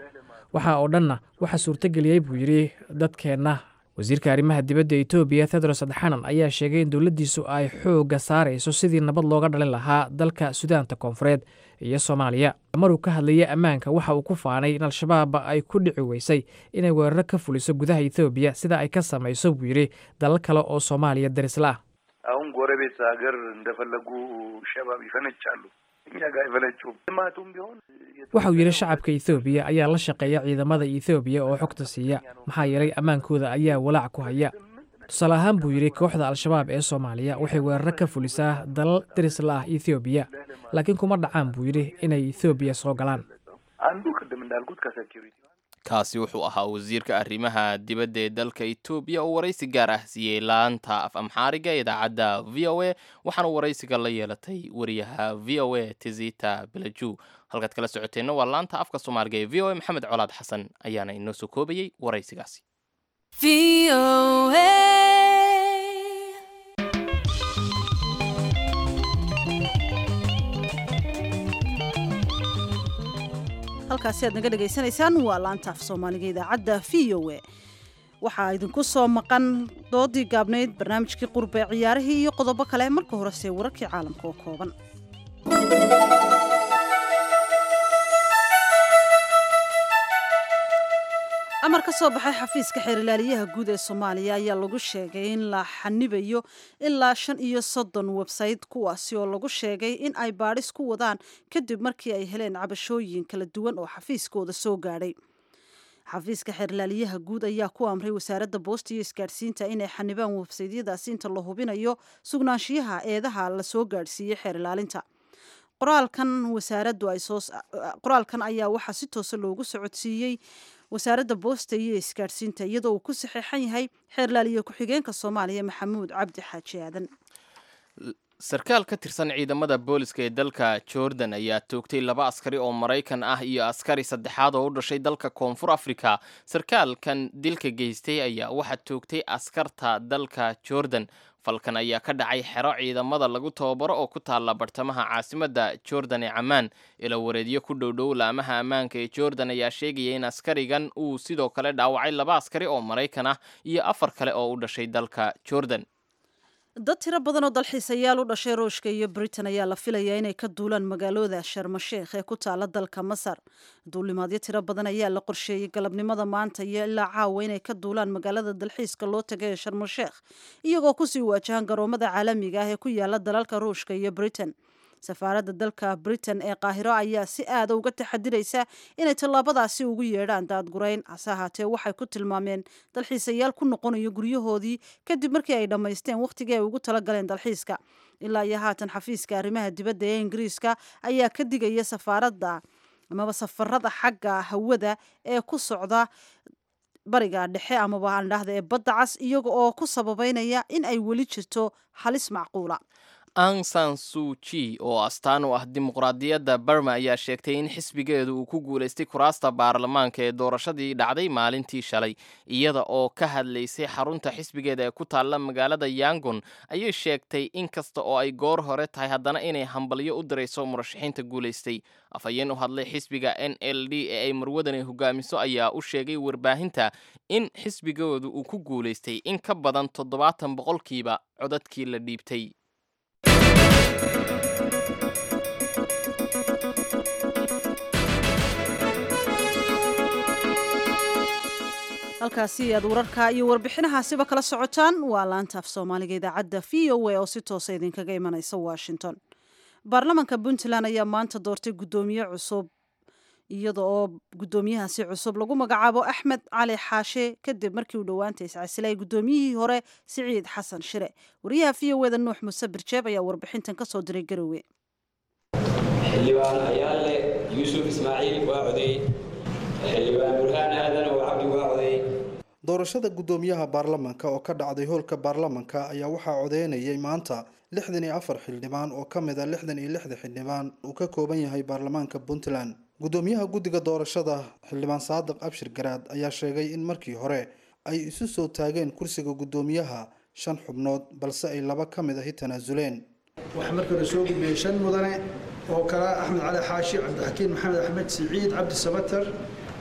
waxa oo dhanna waxaa suurtageliyey buu yidhi dadkeenna wasiirka arrimaha dibadda etoobiya tedros adxanan ayaa sheegay in dowladdiisu ay xoogga saarayso sidii nabad looga dhalin lahaa dalka sudaanta koonfureed iyo soomaaliya maruu ka hadlayay ammaanka waxa uu ku faanay in al-shabaab ay ku dhici weysay inay weeraro ka fuliso gudaha etoobiya sida ay ka samayso buu yidhi dalal kale oo soomaaliya darisla ah አሁን ጎረቤት ሀገር እንደፈለጉ ሸባብ ይፈነጫሉ፣ እኛ ጋር አይፈነጩም። ልማቱም ቢሆን waxa uu yidhi shacabka ethoobiya ayaa la shaqeeya ciidamada ethoobiya oo xogta siiya maxaa yeelay ammaankooda ayaa walaac ku haya tusaale ahaan buu yidhi kooxda al-shabaab ee soomaaliya waxay weeraro ka fulisaa dalal darisla ah ethoobiya laakiin kuma dhacaan buu yidhi inay ethoobiya soo galaan አንዱ ቅድም እንዳልኩት ከሴኪሪቲ kaasi wuxuu ahaa wasiirka arrimaha dibadda ee dalka etoobiya oo waraysi gaar ah siiyey laanta af amxaariga ee idaacadda v o a waxaana waraysiga la yeelatay wariyaha v o a tizita belaju halkaad kala socoteenna waa laanta afka soomaaliga ee v o a maxamed colaad xasan ayaana inoo soo koobayey waraysigaasi halkaasi aad naga dhegaysanaysaan waa laanta af soomaaliga idaacadda v o a waxaa idinku soo maqan doodii gaabnayd barnaamijkii qurbe ciyaarihii iyo qodobo kale marka horese wararkii caalamka oo kooban amar ka soo baxay xafiiska xeerilaaliyaha guud ee soomaaliya ayaa lagu sheegay in la xanibayo ilaa shan iyo soddon websayte kuwaasi oo lagu sheegay in ay baadhis ku wadaan kadib markii ay heleen cabashooyin kala duwan oo xafiiskooda soo gaadhay xafiiska xeerlaaliyaha guud ayaa ku amray wasaaradda boosta iyo isgaadhsiinta inay xanibaan websaydyadaasi inta la hubinayo sugnaanshiyaha eedaha la soo gaadhsiiyey xeer ilaalinta qoraalkan wasaaraddu ay soo qoraalkan ayaa waxaa si toosa loogu socodsiiyey wasaaradda boosta iyo isgaadhsiinta iyadoo uu ku saxeexan yahay xeerlaaliye ku-xigeenka soomaaliya maxamuud cabdi xaaji aadan sarkaal ka tirsan ciidamada booliska ee dalka jordan ayaa toogtay laba askari oo maraykan ah iyo askari saddexaad oo u dhashay dalka koonfur africa sarkaalkan dilka geystay ayaa waxaa toogtay askarta dalka jordan falkan ayaa ka dhacay xero ciidamada lagu tababaro oo ku taalla bartamaha caasimadda jordan ee camaan ila wareedyo ku dhowdhow laamaha ammaanka ee jordan ayaa sheegaya in askarigan uu sidoo kale dhaawacay laba askari oo maraykan ah iyo afar kale oo u dhashay dalka jordan dad tiro badan oo dalxiisayaal u dhashay ruushka iyo britain ayaa la filayaa inay ka duulaan magaalooda sharmasheekh ee ku taala dalka masar duulimaadyo tiro badan ayaa la qorsheeyey galabnimada maanta iyo ilaa caawa inay ka duulaan magaalada dalxiiska loo taga ee sharmasheekh iyagoo kusii waajahan garoomada caalamiga ah ee ku yaala dalalka ruushka iyo britain safaaradda dalka britain ee qaahiro ayaa si aada uga taxadiraysa inay tallaabadaasi ugu yeedhaan daadgurayn hase ahaatee waxay ku tilmaameen dalxiisayaal ku noqonayo guryahoodii kadib markii ay dhammaysteen wakhtigii ay ugu talagaleen dalxiiska ilaa iyo haatan xafiiska arrimaha dibadda ee ingiriiska ayaa ka digaya safaaradda amaba safarada xagga hawada ee ku socda bariga dhexe amaba aan dhahda ee badda cas iyaga oo ku sababeynaya in ay weli jirto halis macquula ang san suuji oo astaan u ah dimuqraadiyadda barma ayaa sheegtay in xisbigeedu uu ku guulaystay kuraasta baarlamaanka ee doorashadii dhacday maalintii shalay iyada oo ka hadlaysay xarunta xisbigeeda ee ku taalla magaalada yangon ayay sheegtay in kasta oo ay goor hore tahay haddana inay hambalyo u dirayso murashaxiinta guulaystay afhayeen u hadlay xisbiga n l d ee ay marwadani hogaamiso ayaa u sheegay warbaahinta in xisbigoodu uu ku guulaystay in ka badan toddobaatan boqolkiiba codadkii la dhiibtay halkaasi aad wararka iyo warbixinahaasiba kala socotaan waa laanta af soomaaliga idaacadda v o a oo si toosa idinkaga imanaysa washington baarlamanka puntland ayaa maanta doortay guddoomiye cusub iyada oo guddoomiyahaasi cusub lagu magacaabo axmed cali xaashe kadib markii uu dhowaanta iscasilay guddoomiyihii hore siciid xasan shire wariyaha v o eda nuux muse birjeeb ayaa warbixintan ka soo diray garowe xildhibaan ayaale yuusuf ismaaciil waa coday xildhibaan burhaan aadan oo cabdi waa coday doorashada guddoomiyaha baarlamanka oo ka dhacday hoolka baarlamanka ayaa waxaa codeynayay maanta lixdan iyo afar xildhibaan oo ka mid a lixdan iyo lixda xildhibaan uu ka kooban yahay baarlamaanka puntland guddoomiyaha guddiga doorashada xildhibaan saadiq abshir garaad ayaa sheegay in markii hore ay isu soo taageen kursiga guddoomiyaha shan xubnood balse ay laba ka mid ahi tanaasuleen waxaa markii hore soo gudbiyey shan mudane oo kala axmed cali xaashi cabdixakiin maxamed axmed siciid cabdi sabatar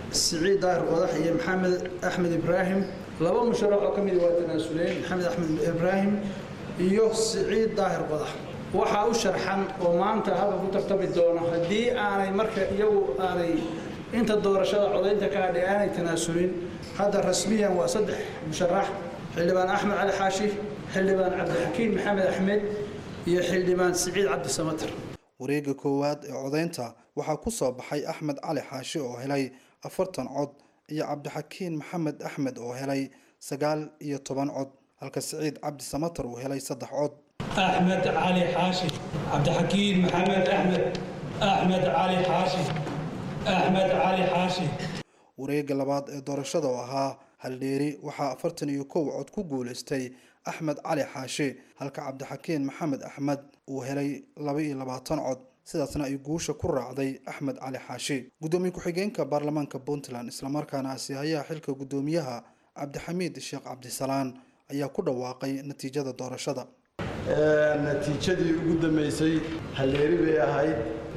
siciid daahir qodax iyo maxamed axmed ibraahim laba musharax oo ka mid waa tanaasuleen maxamed axmed ibraahim iyo siciid daahir qodax waxaa u sharxan oo maanta halka ku tartami doona haddii aanay marka iyagu aanay inta doorashada codaynta ka hadhay aanay tanaasulin hadda rasmiyan waa saddex musharax xildhibaan axmed cali xaashi xildhibaan cabdixakiin maxamed axmed iyo xildhibaan siciid cabdi samatar wareegga koowaad ee codaynta waxaa ku soo baxay axmed cali xaashi oo helay afartan cod iyo cabdixakiin maxamed axmed oo helay sagaal iyo toban cod halka siciid cabdi samatar uu helay saddex cod أحمد علي حاشي عبد الحكيم محمد أحمد أحمد علي حاشي أحمد علي حاشي wareegga labaad ee doorashada oo ahaa haldheeri waxaa afartan iyo kow cod ku guulaystay axmed cali xaashi halka cabdixakiin maxamed axmed uu helay laba iyo labaatan cod sidaasna ay guusha ku raacday axmed cali xaashi guddoomiye ku-xigeenka baarlamaanka puntland islamarkaana asiihayaha xilka guddoomiyaha cabdixamiid sheekh cabdisalaan ayaa ku dhawaaqay natiijada doorashada natiijadii ugu dambeysay halleeri bay ahayd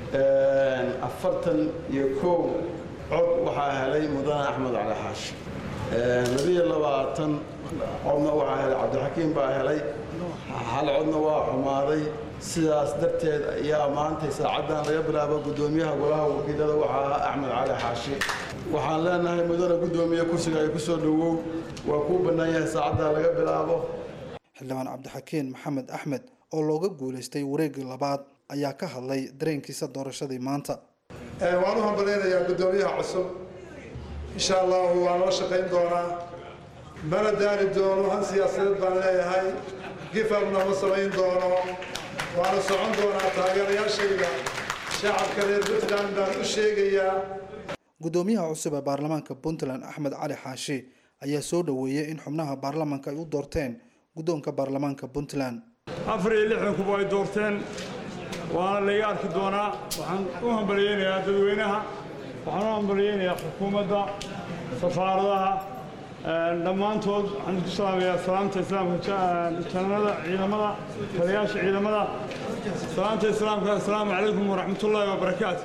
afartan iyo kow cod waxaa helay mudane axmed cali xaashi labiyo labaatan codna waxaa helay cabdixakiim baa helay hal codna waa xumaaday sidaas darteed ayaa maantay saacaddan laga bilaabo guddoomiyaha golaha wakiilada waxaa ahaa axmed cali xaashi waxaan leenahay mudane guddoomiye kursiga ay ku soo dhowow waa kuu bannaan yahay saacaddan laga bilaabo xildhibaan cabdixakiin maxamed axmed oo looga guulaystay wareeggii labaad ayaa ka hadlay dareenkiisa doorashadii maanta waan u hambalaynayaa guddoomiyaha cusub insha allahu waan loo shaqayn doonaa mana daani doono han siyaasadeed baan leeyahay gifabna ma samayn doono waana socon doonaa taageerayaashayda shacabka reer puntland baan u sheegayaa guddoomiyaha cusub ee baarlamaanka puntland axmed cali xaashi ayaa soo dhoweeyey in xubnaha baarlamaanka ay u doorteen guddoonka baarlamaanka puntland afar iyo lixdan kuba ay doorteen waana layga arki doonaa waxaan u hambalyeynayaa dadweynaha waxaan u hambalyeynayaa xukuumadda safaaradaha dhammaantood waxaan isku salaamayaa salaamta islaamka janada ciidamada taliyaasha ciidamada salaamta islaamka assalaamu calaykum waraxmatullaahi wabarakaatu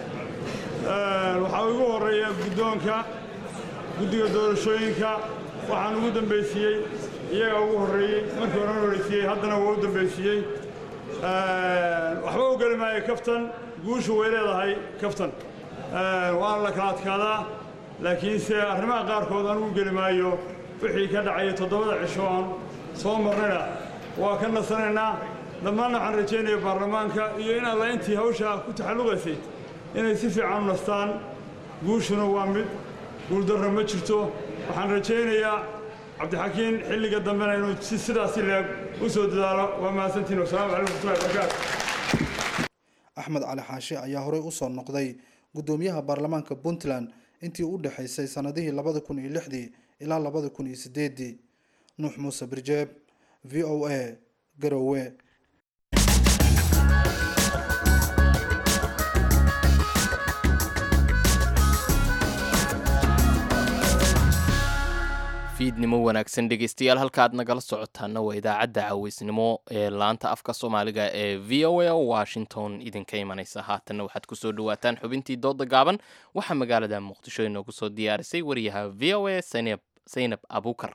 waxaa ugu horeeya guddoonka guddiga doorashooyinka waxaan ugu dambaysiiyey iyagaa ugu horreeyey markii horan horeysiiyey haddana waa u dambaysiiyey waxba u geli maayo kaftan guushu way leedahay kaftan waana la kala adkaadaa laakiinse arrimaha qaarkood anugu geli maayo wixii ka dhacaya toddobada cisho aan soo marnayna waa ka nasanaynaa dhammaanna waxaan rajaynaya baarlamaanka iyo in alla intii hawshaa ku taxalluqaysay inay si fiican u nastaan guushuna waa mid guuldarra ma jirto waxaan rajaynayaa cabdixakiin xilliga dambena inuu si sidaasi leeg u soo dadaalo waa mahadsantiin wasalaamu calaykum waraxmatullahi wabarakaatu axmed cali xaashi ayaa horey u soo noqday guddoomiyaha baarlamaanka puntland intii u dhexaysay sannadihii labada kun iyo lixdii ilaa labada kun iyo sideedii nuux muuse birjeeb v o a garowe fiidnimo wanaagsan dhegeystayaal halkaad nagala socotaana waa idaacadda caweysnimo ee laanta afka soomaaliga ee v o a washington idinka imanaysa haatanna waxaad kusoo dhawaataan xubintii dooda gaaban waxaa magaalada muqdisho inoogu soo diyaarisay wariyaha v o a saynab abuukar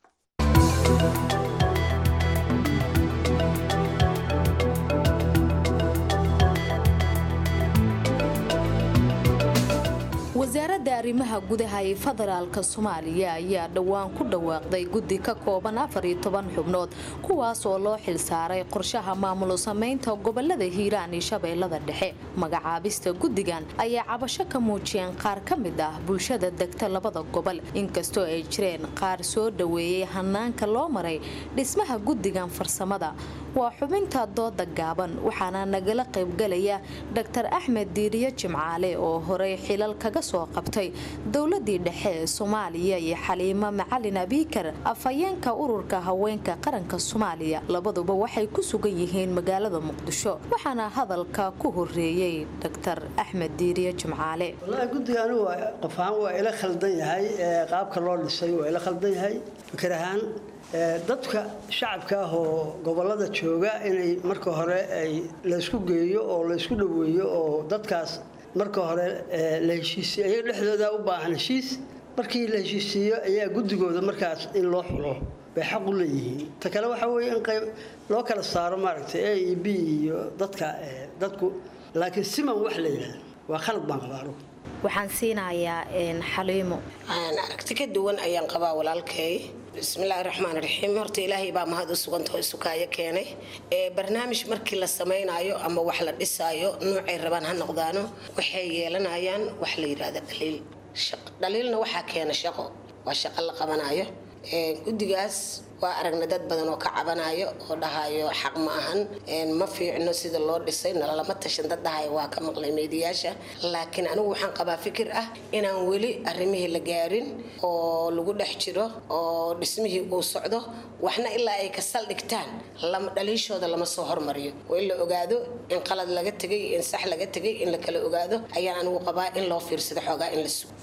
wasaaradda arrimaha gudaha ee federaalka soomaaliya ayaa dhowaan ku dhawaaqday guddi ka kooban afar iyo toban xubnood kuwaas oo loo xilsaaray qorshaha maamulo samaynta gobolada hiiraan iyo shabeellada dhexe magacaabista guddigan ayaa cabasho ka muujiyeen qaar ka mid ah bulshada degta labada gobol inkastoo ay jireen qaar soo dhoweeyey hanaanka loo maray dhismaha guddigan farsamada waa xubinta dooda gaaban waxaana nagala qaybgalaya dr axmed diiriye jimcaale oo horey xilal kaga soo qabtay dowladii dhexe ee soomaaliya iyo xaliimo macalin abiikar afhayeenka ururka haweenka qaranka soomaaliya labaduba waxay ku sugan yihiin magaalada muqdisho waxaana hadalka ku horeeyey dr axmed diiriye jimcaale wallaahi guddiga anigu qof ahaan waa ila khaldan yahay qaabka loo dhisay waa ila khaldan yahay fikir ahaan dadka shacabka ah oo gobolada jooga inay marka hore ay laysku geeyo oo laysku dhoweeyo oo dadkaas marka hore la heshiisiyo ayaga dhexdooda u baahan heshiis markii la heshiisiiyo ayaa guddigooda markaas in loo xulo bay xaq u leeyihiin ta kale waxaa weeye in qayb loo kala saaro maaragtay a e b iyo dadka dadku laakiin siman wax la yidhahda waa khalad baan qabaa anugu waxaan siinayaa xaliimo aragti ka duwan ayaan qabaa walaalkay bismillaahi raxmaan raxiim horta ilaahay baa mahad u sugantao isukaayo keenay barnaamij markii la samaynayo ama wax la dhisaayo noocay rabaan ha noqdaano waxay yeelanayaan wax la yidhaahda dhaliil dhaliilna waxaa keena shaqo waa shaqo la qabanayo guddigaas waa aragna dad badan oo ka cabanayo oo dhahayo xaq ma ahan ma fiicno sida loo dhisay nalalama tashan dad dhahayo waa ka maqlay meediyaasha laakiin anigu waxaan qabaa fikir ah inaan weli arrimihii la gaarin oo lagu dhex jiro oo dhismihii uu socdo waxna ilaa ay ka saldhigtaan dhaliishooda lama soo hormariyo oo in la ogaado in qalad laga tegay in sax laga tegay in la kala ogaado ayaan anigu qabaa in loo fiirsado xoogaa in la sugo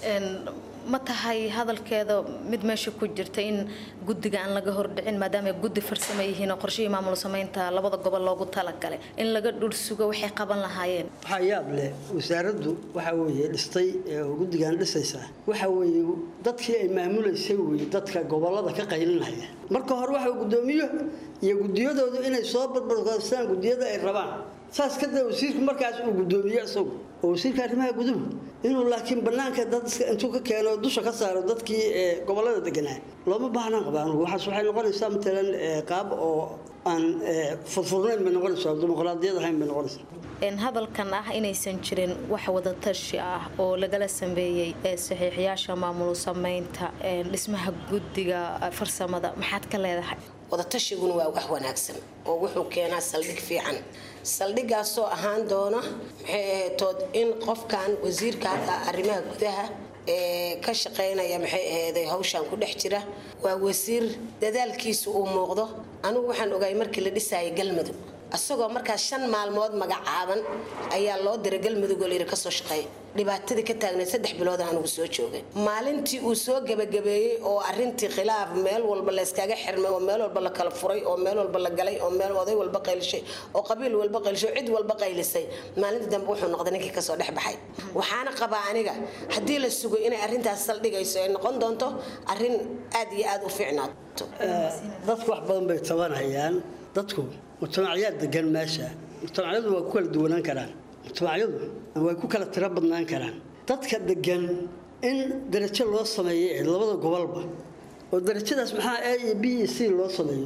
ma tahay hadalkeeda mid meesha ku jirta in guddiga aan laga hordhicin maadaama guddi farsamo yihiin oo qorshihii maamul samaynta labada gobol loogu talagalay in laga dhul sugo waxay qaban lahaayeen waxaa yaab leh wasaaraddu waxaa weeye dhistay oo guddigan dhisaysaa waxaa weeye dadkii ay maamulaysay weeye dadka gobolada ka qaylinaya marka hore waxa guddoomiyo iyo guddiyadoodu inay soo badbadkoostaan guddiyada ay rabaan saas kadib wasiirku markaas uu guddoomiye isagu oo wasiirka arrimaha guduhu inuu laakiin banaanka dad intuu ka keeno dusha ka saaro dadkii gobolada deganaa looma baahnaan qabaa anugu waxaas waxay noqonaysaa matalan qaab oo aan furfurnayn bay noqonaysaa dimuqraadiyad ahayn bay noqonaysaa hadalkan ah inaysan jirin wax wadatashi ah oo lagala sameeyey saxiixyaasha maamul samaynta dhismaha guddiga farsamada maxaad ka leedahay wadatashigun waa wax wanaagsan oo wuxuu keenaa saldhig fiican saldhigaasoo ahaan doona maxay ahaytood in qofkan wasiirka hadda arrimaha gudaha ee ka shaqaynaya maxay ahayday hawshan ku dhex jira waa wasiir dadaalkiisu uu muuqdo anigu waxaan ogaay markii la dhisayay galmudug asagoo markaas shan maalmood magacaaban ayaa loo diray galmudug oo layidhi kasoo shaqeeya dhibaatadii ka taagnayd saddex bilood anugu soo joogay maalintii uu soo gebagabeeyey oo arintii khilaaf meel walba layskaga xirmay oo meel walba la kala furay oo meel walba la galay oo meel oday walba qaylishay oo qabiil walba qaylishay oo cid walba qaylisay maalintii dambe wuxuu noqday ninkii kasoo dhex baxay waxaana qabaa aniga haddii la sugo inay arintaas saldhigayso ay noqon doonto arin aad iyo aad u fiicnaato dadku wax badan bay tabanayaan dadku mujtamacyaad degan meesha mujtamacyadu waa ku kala duwanaan karaan mujtamacyadu way ku kala tiro badnaan karaan dadka degan in darajo loo sameeyo ee labada gobolba oo darajadaas maxaa a iyo b iyo c loo sameeyo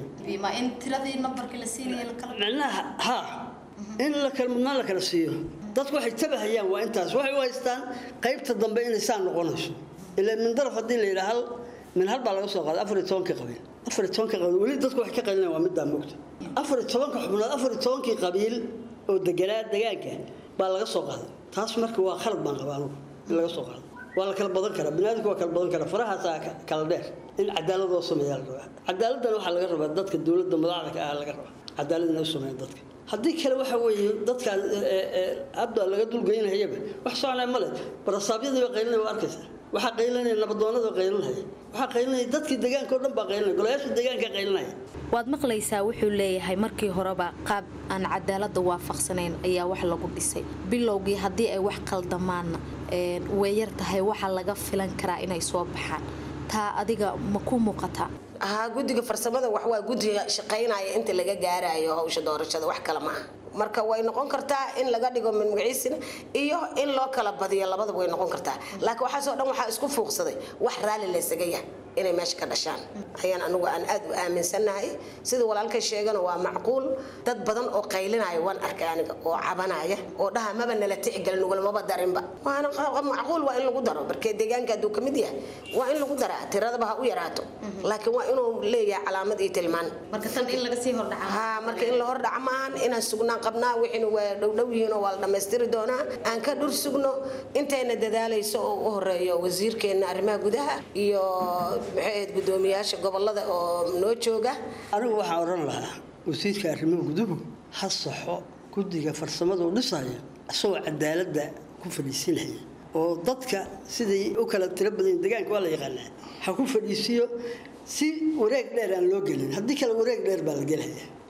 micnaha ha in la kala mudnaan la kala siiyo dadku waxay tabahayaan waa intaas waxay u haystaan qaybta dambe inay saa noqonayso ilaa min daraf haddii la yidhaha hal min hal baa laga soo qaaday afar iyo tobankii qabiil afar iyo tobankii qabiil weli dadku waxay ka qaylinayaan waa middaa moogta afar iyo tobanka xubnood afar iyo tobankii qabiil oo deganaa degaanka baa laga soo qaaday taas marka waa khalad baan qabaa anugu in laga soo qaado waa la kala badan karaa biniaadamku waa kala badan karaa farahaasaa kala dheer in cadaalad loo sameeyaa la rabaa cadaaladdan waxaa laga rabaa dadka dowladda madaxda ka ah laga rabaa cadaalad inay u sameeyaan dadka haddii kale waxa weeye dadkaan hadda laga dulgeynayaba wax soconaya male barasaabyadii baa qaylinaya waa arkaysaa waxaa qaylinaya nabadoonada qaylinaya waxaa qaylinaya dadkii deegaanka oo dhan baa qaylinaya golayaasha deegaanka qaylinaya waad maqlaysaa wuxuu leeyahay markii horeba qaab aan cadaalada waafaqsanayn ayaa wax lagu dhisay bilowgii haddii ay wax qaldamaanna way yar tahay waxa laga filan karaa inay soo baxaan taa adiga ma ku muuqataa haa guddiga farsamada wax waa guddiga shaqaynaya inta laga gaarayo hawsha doorashada wax kale ma aha marka way noqon kartaa in laga dhigo min magaciisina iyo in loo kala badiyo labadaba way noqon kartaa laakiin waxaasoo dhan waxaa isku fuuqsaday wax raalli laysaga yahay inay meesha ka dhashaan ayaan anigu aan aad u aaminsannahay sida walaalkay sheegana waa macquul dad badan oo qaylinaya waan arkay aniga oo cabanaya oo dhaha maba nala tixgelin nugulmaba darinba waana macquul waa in lagu daro markee deegaanka hadduu ka mid yahay waa in lagu daraa tiradaba ha u yaraato laakiin waa inuu leeyahay calaamad iyo tilmaan marka tan in laga sii hordhaca ha marka in la hordhaca maahan inaan sugnaan qabnaa wixiina waa dhowdhow yihiin oo waa la dhammaystiri doonaa aan ka dhur sugno intayna dadaalayso oo u horeeyo wasiirkeena arrimaha gudaha iyo maxay ahayd guddoomiyaasha gobolada oo noo jooga anigu waxaan odhan lahaa wasiirka arrimaha guduhu ha saxo guddiga farsamada u dhisaya isagoo cadaaladda ku fadhiisinaya oo dadka siday u kala tiro badan deegaanka waa la yaqaanaa ha ku fadhiisiyo si wareeg dheer aan loo gelin haddii kale wareeg dheer baa la gelaya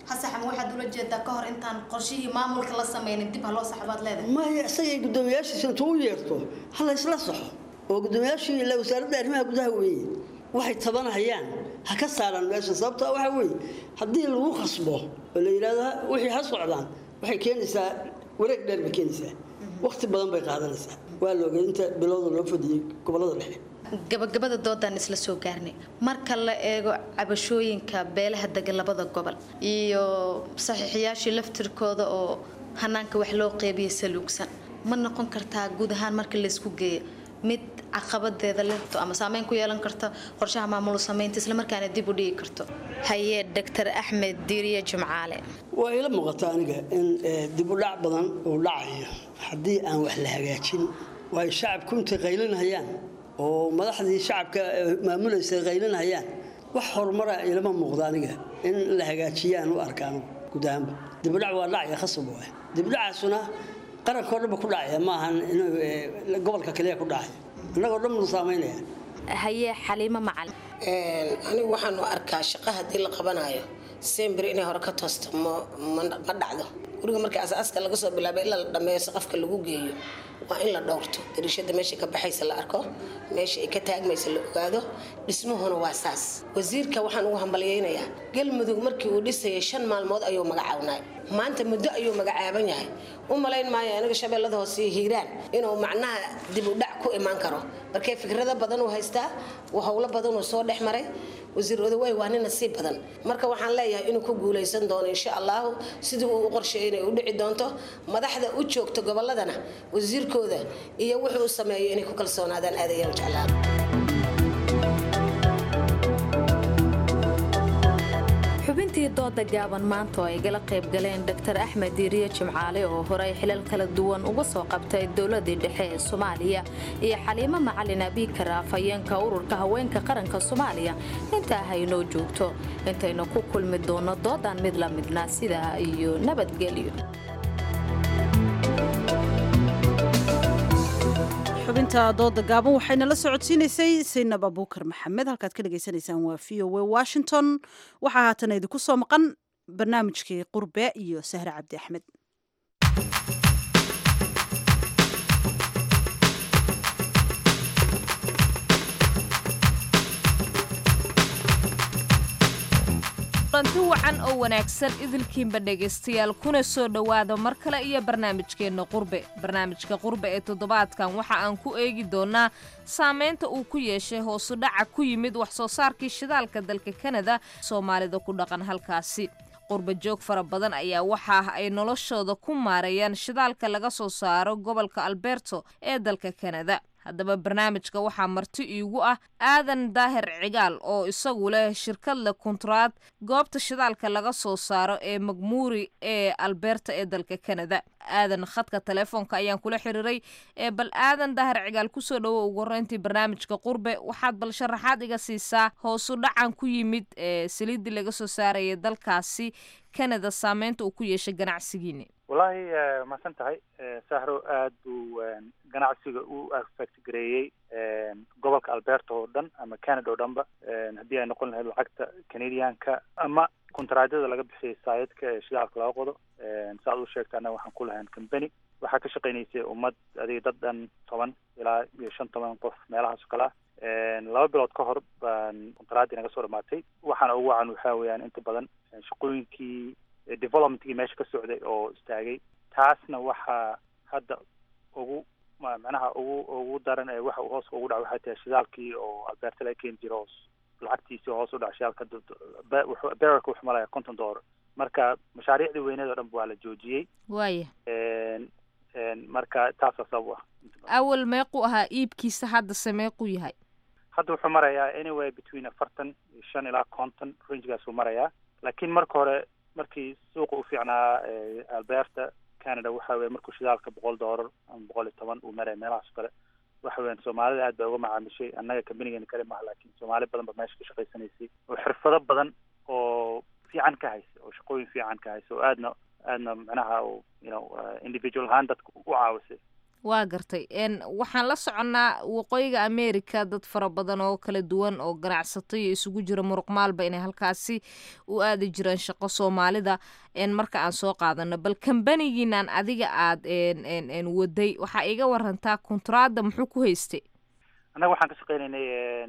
hasaxama waxaad ula jeedaa ka hor intaan qorshihii maamulka la sameynin dib ha loo saxbaad leedahay maya isagay guddoomiyaashiisa intuu u yeerto ha la isla saxo oo guddoomiyaashii ila wasaaradda arrimaha gudaha weeye waxay tabanahayaan ha ka saaraan meesha sababta waxa weeye haddii lagu khasbo oo la yidhahdo wixii ha socdaan waxay keenaysaa wareeg dheer bay keenaysaa waqti badan bay qaadanaysaa waa la ogay inta bilowda loo fadhiyey gobollada dhexe gabagabada doodaan isla soo gaarnay marka la eego cabashooyinka beelaha degan labada gobol iyo saxiixiyaashii laftirkooda oo hanaanka wax loo qeybiyay saluugsan ma noqon kartaa guud ahaan marka laysku geeyo mid caqabadeeda leh ama saameyn ku yeelan karta qorshaha maamul samaynta islamarkaana dib u dhigi karto haye dr axmed diiriye jimcaale waa ila muuqata aniga in dib u dhac badan uu dhacayo haddii aan wax la hagaajin waayo shacabku intay qaylinayaan oo madaxdii shacabka maamulaysa qaylinayaan wax horumara ilama muuqda aniga in la hagaajiyaan u arkaan guud ahaanba dibudhac waa dhacaya khasab waay dibudhacaasuna qarankoo dhanba ku dhacaya maahan inuu gobolka kaliya ku dhacaya innagoo dhan buu saamaynaya haye xaliimo macalin anigu waxaan u arkaa shaqo haddii la qabanayo sembri inay hore ka toosto ma dhacdo guriga markii asaaska laga soo bilaabay ilaa la dhammeeyo saqafka lagu geeyo waa in la dhowrto dariishada meesha ka baxaysa la arko meesha ay ka taagmaysa la ogaado dhismuhuna waa saas wasiirka waxaan ugu hambalyaynayaa galmudug markii uu dhisayay shan maalmood ayuu magacaabnay maanta muddo ayuu magacaaban yahay u malayn maayo aniga shabeellada hoose iyo hiiraan inuu macnaha dib u dhac ku imaan karo markee fikrado badan uu haystaa howlo badan uu soo dhex maray wasiir odawey waa nin nasiib badan marka waxaan leeyahay inuu ku guulaysan doono insha allahu sidii uu u qorsheeyay inay u dhici doonto madaxda u joogta gobolladana wasiirkooda iyo wuxuu u sameeyo inay ku kalsoonaadaan aadayaan jeclaan xubintii dooda gaaban maanta oo ay gala qayb galeen dr axmed diiriye jimcaale oo horey xilal kala duwan uga soo qabtay dowladii dhexe ee soomaaliya iyo xaliimo macalin abiikar afhayeenka ururka haweenka qaranka soomaaliya intaa haynoo joogto intaynu ku kulmi doono doodan mid la midna sidaa iyo nabadgelyo xubinta dooda gaaban waxayna la socodsiinaysay saynab abuukar maxamed halkaad ka dhegaysanaysaan waa v o w washington waxaa haatana idinku soo maqan barnaamijkii qurbe iyo sahre cabdi axmed ranti wacan oo wanaagsan idilkiinba dhegaystayaal kuna soo dhowaada mar kale iyo barnaamijkeenna qurbe barnaamijka qurbe ee toddobaadkan waxa aan ku eegi doonnaa saamaynta uu ku yeeshay hoosu dhaca ku yimid wax soo saarkii shidaalka dalka kanada soomaalida ku dhaqan halkaasi qurba joog fara badan ayaa waxa ay noloshooda ku maareeyaan shidaalka laga soo saaro gobolka alberto ee dalka kanada haddaba barnaamijka waxaa marti iigu ah aadan daahir cigaal oo isagu leh shirkad leh kuntaraad goobta shidaalka laga soo saaro ee magmuuri ee alberta ee dalka kanada aadan khadka telefoonka ayaan kula xiriiray ee bal aadan daahir cigaal kusoo dhowo ugu horeyntii barnaamijka qurbe waxaad bal sharaxaad iga siisaa hoosu dhacan ku yimid ee saliiddii laga soo saaraya dalkaasi kanada saameynta uu ku yeeshay ganacsigiini wallaahi mahadsan tahay sahro aad buu ganacsiga u affect gareeyey gobolka alberta oo dhan ama canada oo dhanba haddii ay noqon lahayd lacagta canadianka ama kontaraadyada laga bixiyay saayidka ee shidaalka laga qodo saaad u sheegta annaga waxaan ku lahayn company waxaa ka shaqaynaysay ummad adiga dad dhan toban ilaa iyo shan toban qof meelahaas oo kale ah laba bilood ka hor baan kontaraaddii naga soo dhamaatay waxaana ugu wacan waxaa weeyaan inta badan shaqooyinkii developmentkii meesha ka socday oo istaagay taasna waxaa hadda ugu macnaha ugu ugu daran ee waxa uu hoos ugu dhaco waxay tahay shidaalkii oo alberta laga keeni jiro hoos lacagtiisii hoos u dhaca shidaalka bererka wuxuu malaya konton dollar marka mashaariicdii weyneed oo dhan waa la joojiyey waaya marka taasaa sabab u ah awal meequu ahaa iibkiisa haddase meequu yahay hadda wuxuu marayaa anyway between afartan iyo shan ilaa konton rangegaas uu marayaa laakiin marka hore markii suuqa u fiicnaa alberta canada waxa weye markuu shidaalka boqol dollar ama boqol iyo toban uu maraya meelahaas o kale waxa weyan soomaalida aad bay uga macaamishay annaga kambanigeen kale maha laakiin soomaali badan ba meesha ka shaqaysanaysay oo xirfado badan oo fiican ka haysa oo shaqooyin fiican ka haysa oo aadna aadna macnaha you know individual ahaan dadka u caawisay waa gartay waxaan la soconnaa waqooyiga america dad fara badan oo kala duwan oo ganacsato iyo isugu jira muruqmaalba inay halkaasi u aadi jireen shaqo soomaalida marka aan soo qaadano bal kambanigiinan adiga aad waday waxaa iga warantaa kontraada muxuu ku haystay annaga waxaan ka shaqeynaynay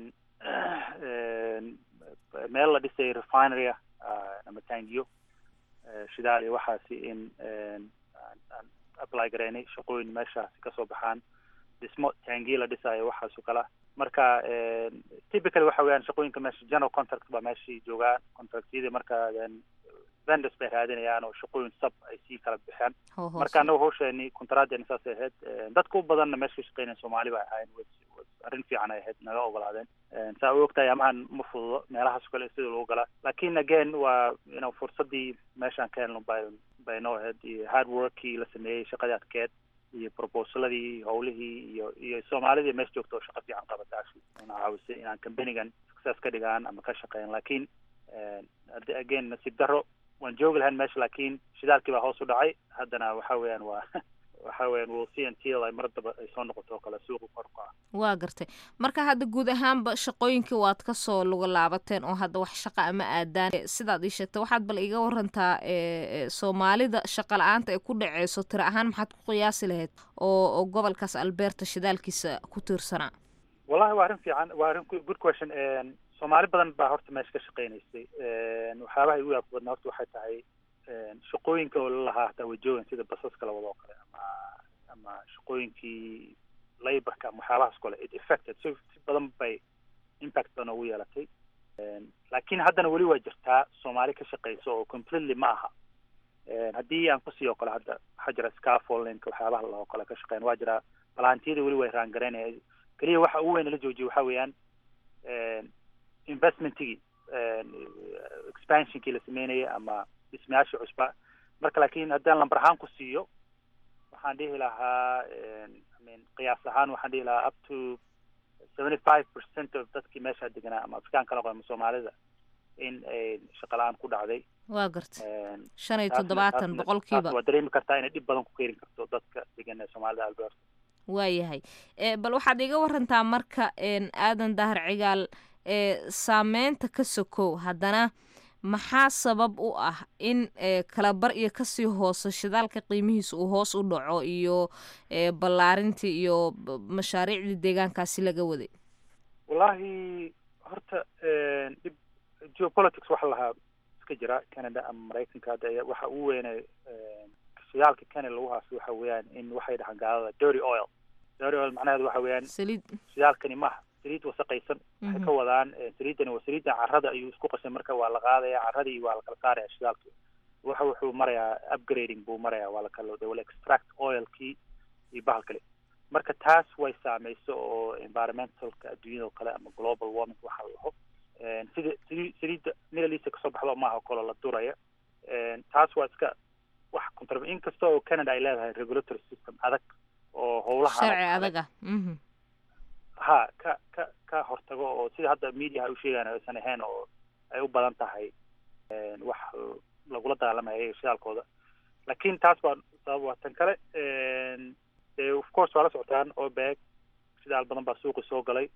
meel la dhisay refinery ama tangiyo shidaal iyo waxaasi in aan apply gareynay shaqooyin meeshaasi kasoo baxaan dhismo tangiyo la dhisaayo waxaas oo kala marka typically waxa weeyaan shaqooyinka meesha general contract baa meeshii joogaan contractyada marka vendors bay raadinayaan oo shaqooyin sub ay sii kala bixeen marka annaga hawsheeni contracteeni saasay ahayd dadka u badanna meesha ka shaqeynaya soomaali bay ahayn arrin fiican ay ahayd naga ogolaadeen saa u ogtahay amahan ma fududo meelahaas kale sida loogu galaa lakin again waa you know fursadii meeshaan ka helno bay bay noo ahayd iyo hard workii la sameeyey shaqadii adkeed iyo proposaladii howlihii iyo iyo soomaalidii meesha joogta oo shaqo fiican qabata actually una caawisay inaan companigan success ka dhigaan ama ka shaqeyn lakin again nasiib daro waan joogi lahayn meesha lakin shidaalkii baa hoos u dhacay haddana waxa weeyaan waa waxa weeyaan we'll see until ay mar daba ay soo noqoto oo kale suuqa kor u kaca waa gartay marka hadda guud ahaanba shaqooyinkii waad kasoo luga laabateen oo hadda wax shaqa ama aadaan sidaad ii sheegtay waxaad bal iga warantaa soomaalida shaqa la-aanta ay ku dhaceyso tiro ahaan maxaad ku qiyaasi lahayd oo oo gobolkaas alberta shidaalkiisa ku tiirsanaa wallahi waa arrin fiican waa arrin good question soomaali badan baa horta meesha ka shaqeynaysay waxyaabaha igu yaab badna horta waxay tahay shaqooyinka oo lalahaa hataa way joogan sida basaska la wado oo kale ama ama shaqooyinkii laborka ama waxyaabahaas kale it affected si si badan bay impact badan ugu yeelatay laakiin haddana weli waa jirtaa soomaali ka shaqeyso oo completely ma aha haddii aan kusii oo kale hadda waxaa jira scaffoldinka waxyaabaha la oo kale ka shaqeyn waa jira balantiyada weli way raangareynaya keliya waxa ugu weyn la joojiyo waxa weeyaan investmentigii expansionkii la sameynayay ama dhismayaasha cusba marka laakiin haddaan lambar ahaan ku siiyo waxaan dhihi lahaa imean qiyaas ahaan waxaan dhihi lahaa up to seventy five percent of dadkii meesha deganaa ama afrikaanka laqo ama soomaalida in ay shaqa la-aan ku dhacday waa garta shan iyo toddobaatan boqolkiiba waa dareemi kartaa inay dhib badan ku keeni karto dadka degan ee soomaalida alberta waayahay bal waxaad iga warantaa marka aadan dahar cigaal saameynta ka sokow haddana maxaa sabab u ah in kalabar iyo kasii hoose shidaalka qiimihiisa uu hoos u dhaco iyo ballaarintii iyo mashaariicdii deegaankaasi laga waday wallahi horta dhib geopolitics waxa lahaa iska jira canada ama maraykanka hadda waxa ugu weynay shidaalka canada lagu haasto waxa weeyaan in waxay dhahaan gaalada dirty oil dirty oil macnaheedu waxa weeyaan saliid shidaalkani maaha saliid wasaqaysan waxay ka wadaan saliidani waa saliidda carrada ayuu isku qasay marka waa la qaadaya carradii waa la kala saaraya shidaalki waxa wuxuu marayaa upgrading buu maraya waa lakala they will extract oilkii iyo bahal kale marka taas way saameyso oo environmentalka adduunyada oo kale ama global warming waxa la dhaho sida sali saliidda middle east kasoo baxdo maaha kolo la duraya taas waa iska wax contra inkasta oo canada ay leedahay regulatory system adag oo howlaha sharci adag ah ha ka ka ka hortago oo sida hadda mediaha u sheegaan aysan ahayn oo ay u badan tahay wax lagula dagaalamaya shidaalkooda lakin taas baa sabab waa tan kale de of course waa la socotaan obeg shidaal badan baa suuqi soo galay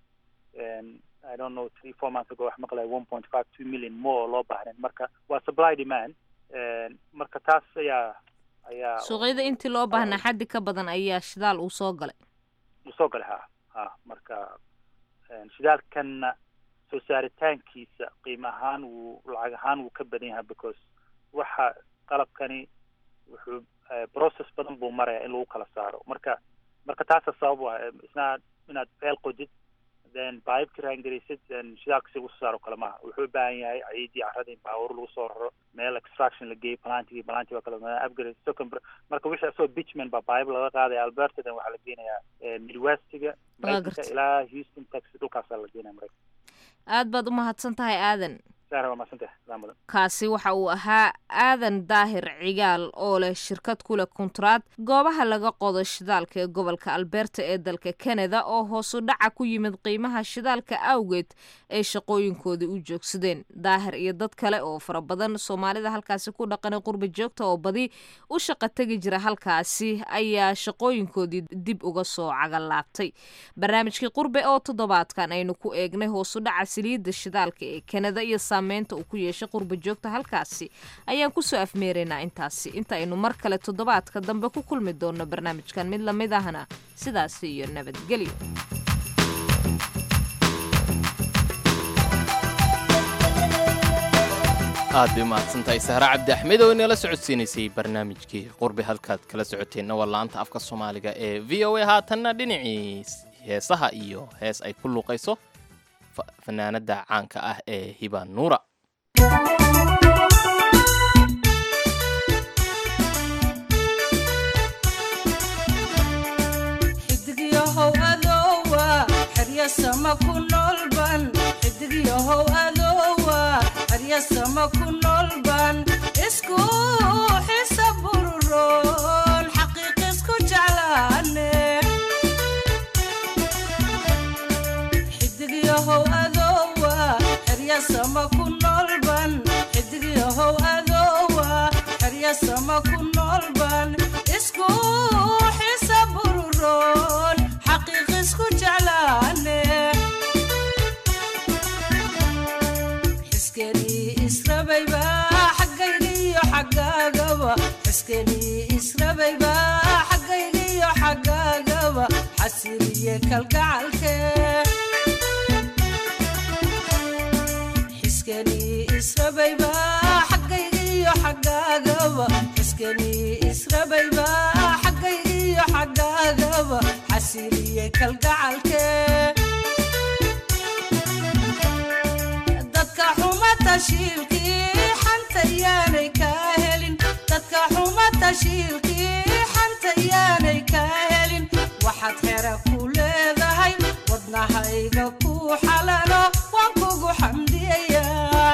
i don't know three four months ago wax maqlay one point five two million more oo loo baahnayn marka waa supply demand marka taas ayaa ayaa suuqyada intii loo baahnaa xaddi ka badan ayaa shidaal uu soo galay uu soo galay ha ha marka shidaalkanna soo saaritaankiisa qiimo ahaan wuu lacag ahaan wuu ka badan yahay because waxa qalabkani wuxuu process badan buu maraya in lagu kala saaro marka marka taasa sabab u ah isna inaad feel qodid then baibki raangaraysid shidaalka si lagu soo saaro kale maaha wuxuu u baahan yahay ciidii carradii in baawur lagu soo raro meel extraction la geeyo plantigii planti waa kala upgrade second marka wixii asoo bitchman baa baib laga qaadaya alberta then waxaa la geenayaa midwestiga maraykanka ilaa houston texas dhulkaasaa la geenaya maraykanka aad baad u mahadsan tahay aadan sahra waa mahadsantah salaam mudan kaasi waxa uu ahaa aadan daahir cigaal oo leh shirkad ku leh kontraad goobaha laga qodo shidaalka ee gobolka alberta ee dalka canada oo hoosu dhaca ku yimid qiimaha shidaalka awgeed ay shaqooyinkoodii u joogsadeen daahir iyo dad kale oo fara badan soomaalida halkaasi ku dhaqanay qurba joogta oo badi u shaqa tegi jira halkaasi ayaa shaqooyinkoodii dib uga soo cagalaabtay barnaamijkii qurbe oo toddobaadkan aynu ku eegnay hoosu dhaca saliidda shidaalka ee canada iyo saameynta uu ku yeeshay qurba joogta halkaasi ayaan kusoo afmeeraynaa intaasi inta aynu mar kale toddobaadka dambe ku kulmi doonno barnaamijkan mid lamid ahna sidaasi iyo nabadgelyo aad bay umahadsantahay sahre cabdi axmed oo inala socodsiinaysay barnaamijkii qurbi halkaad kala socoteenna waa laanta afka soomaaliga ee v o a haatanna dhinacii heesaha iyo hees ay ku luuqayso fanaanada caanka ah ee hiba nuura xidigyahow adoowa xeryasama ku noolban xidigyahow adoowa xeryasama ku noolban isku xisa bururoon xaqiiq isku jeclaane xidigyahow adoowa xeryasama ku noolban xidigyahow adoowa xeryasama ku noolban isku xisa bururoon xaqiiq isku jeclaane xiskenii israbayba xaggaygiyo xaggaagaba xiskenii israbayba xaggaygiyo xaggaagaba xasiliye kalgacalke xiskenii israbayba xaggaygiyo xaggaagaba xiskenii israbayba xaggaygiyo xaggaagaba xasiliye kalgacalke dadka xuma tashiilkii xanta yaanay kaa helin dadka xuma tashiilkii xanta yaanay kaa helin waxaad xera ku leedahay wadnahayga ku xalalo waan kugu xamdiyayaa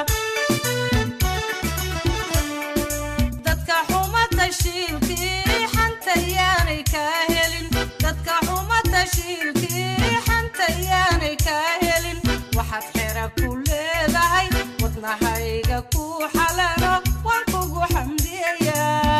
dadka xuma tashiilkii xanta yaanay kaa helin dadka xuma tashiilkii xanta yaanay kaa helin waxaad xera ku leedahay wadnahayga ku xalalo waan kugu xamdiyayaa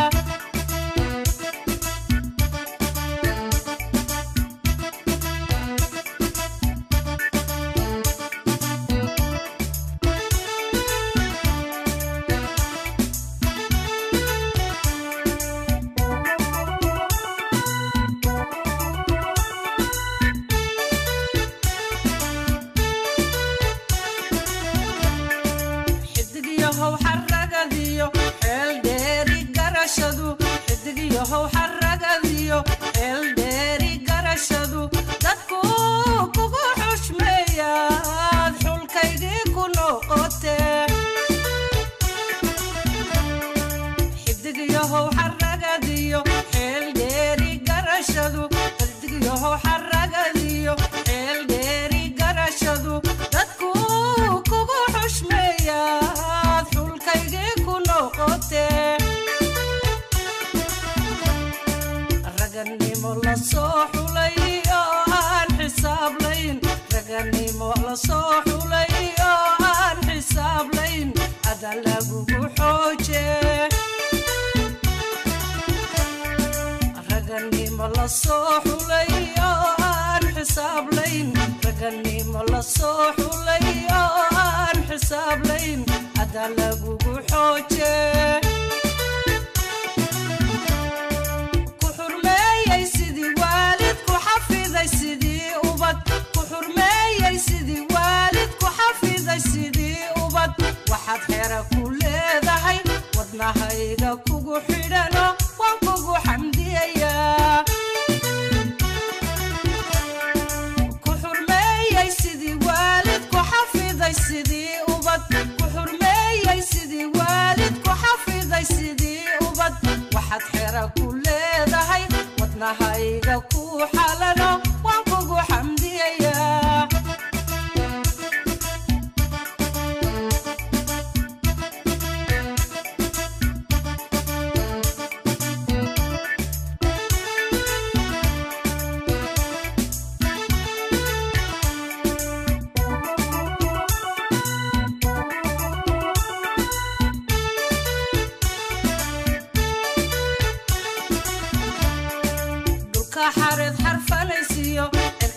xidigyahow xaragadiyo xeel dheeri garashadu xidigyahow xaragadiyo xeel dheeri garashadu dadku kugu xushmeeyaad xulkaygii ku noqote xidigyahow xaragadiyo xeel dheeri garashadu xidigyahow xaragadiyo xeel dheeri garashadu dadku kugu xushmeeyaad xulkaygii ku noqote raganimo la soo xulay oo aan xisaablayn raganimo la soo xulay oo aan xisaablayn ada lagugu xooje raganimo la soo xulay oo aan xisaablayn raganimo la soo xulay oo aan xisaablayn ada lagugu xooje ku xurmeeyey sidii waalid ku xafiday sidii ubad ku xurmeeyey sidii waalid ku xafiday sidii ubad waxaad xera ku leedahay wadnahayga kugu xidhano waan kugu xamdiyayaa ku xurmeeyey sidii waalid ku xafiday sidii ubad ku xurmeeyey sidii waalid ku xafiday sidii ubad waxaad xera ku leedahay wadnahayga ku xalano waan kugu xamdiyayaa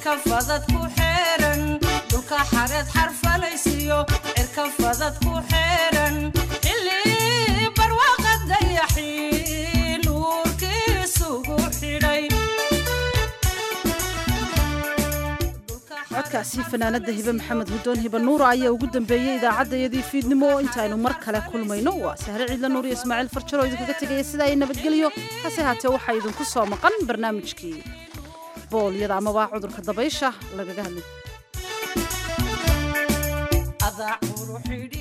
cirka fadad ku xeeran dhulka xareed xarfalaysiyo cirka fadad ku xeeran xilli barwaaqa dayaxii nuurkiisugu xidhay codkaasi fanaanada hibe maxamed hudoon hibe nuura ayaa ugu dambeeyey idaacaddayadii fiidnimo intaaynu mar kale kulmayno waa sahre ciidla nuur iyo ismaaciil farjaro idinkaga tegaya sida ay nabadgelyo hase haatee waxaa idinku soo maqan barnaamijkii boolyada amaba cudurka dabaysha lagaga hadlay adaa quru xidhi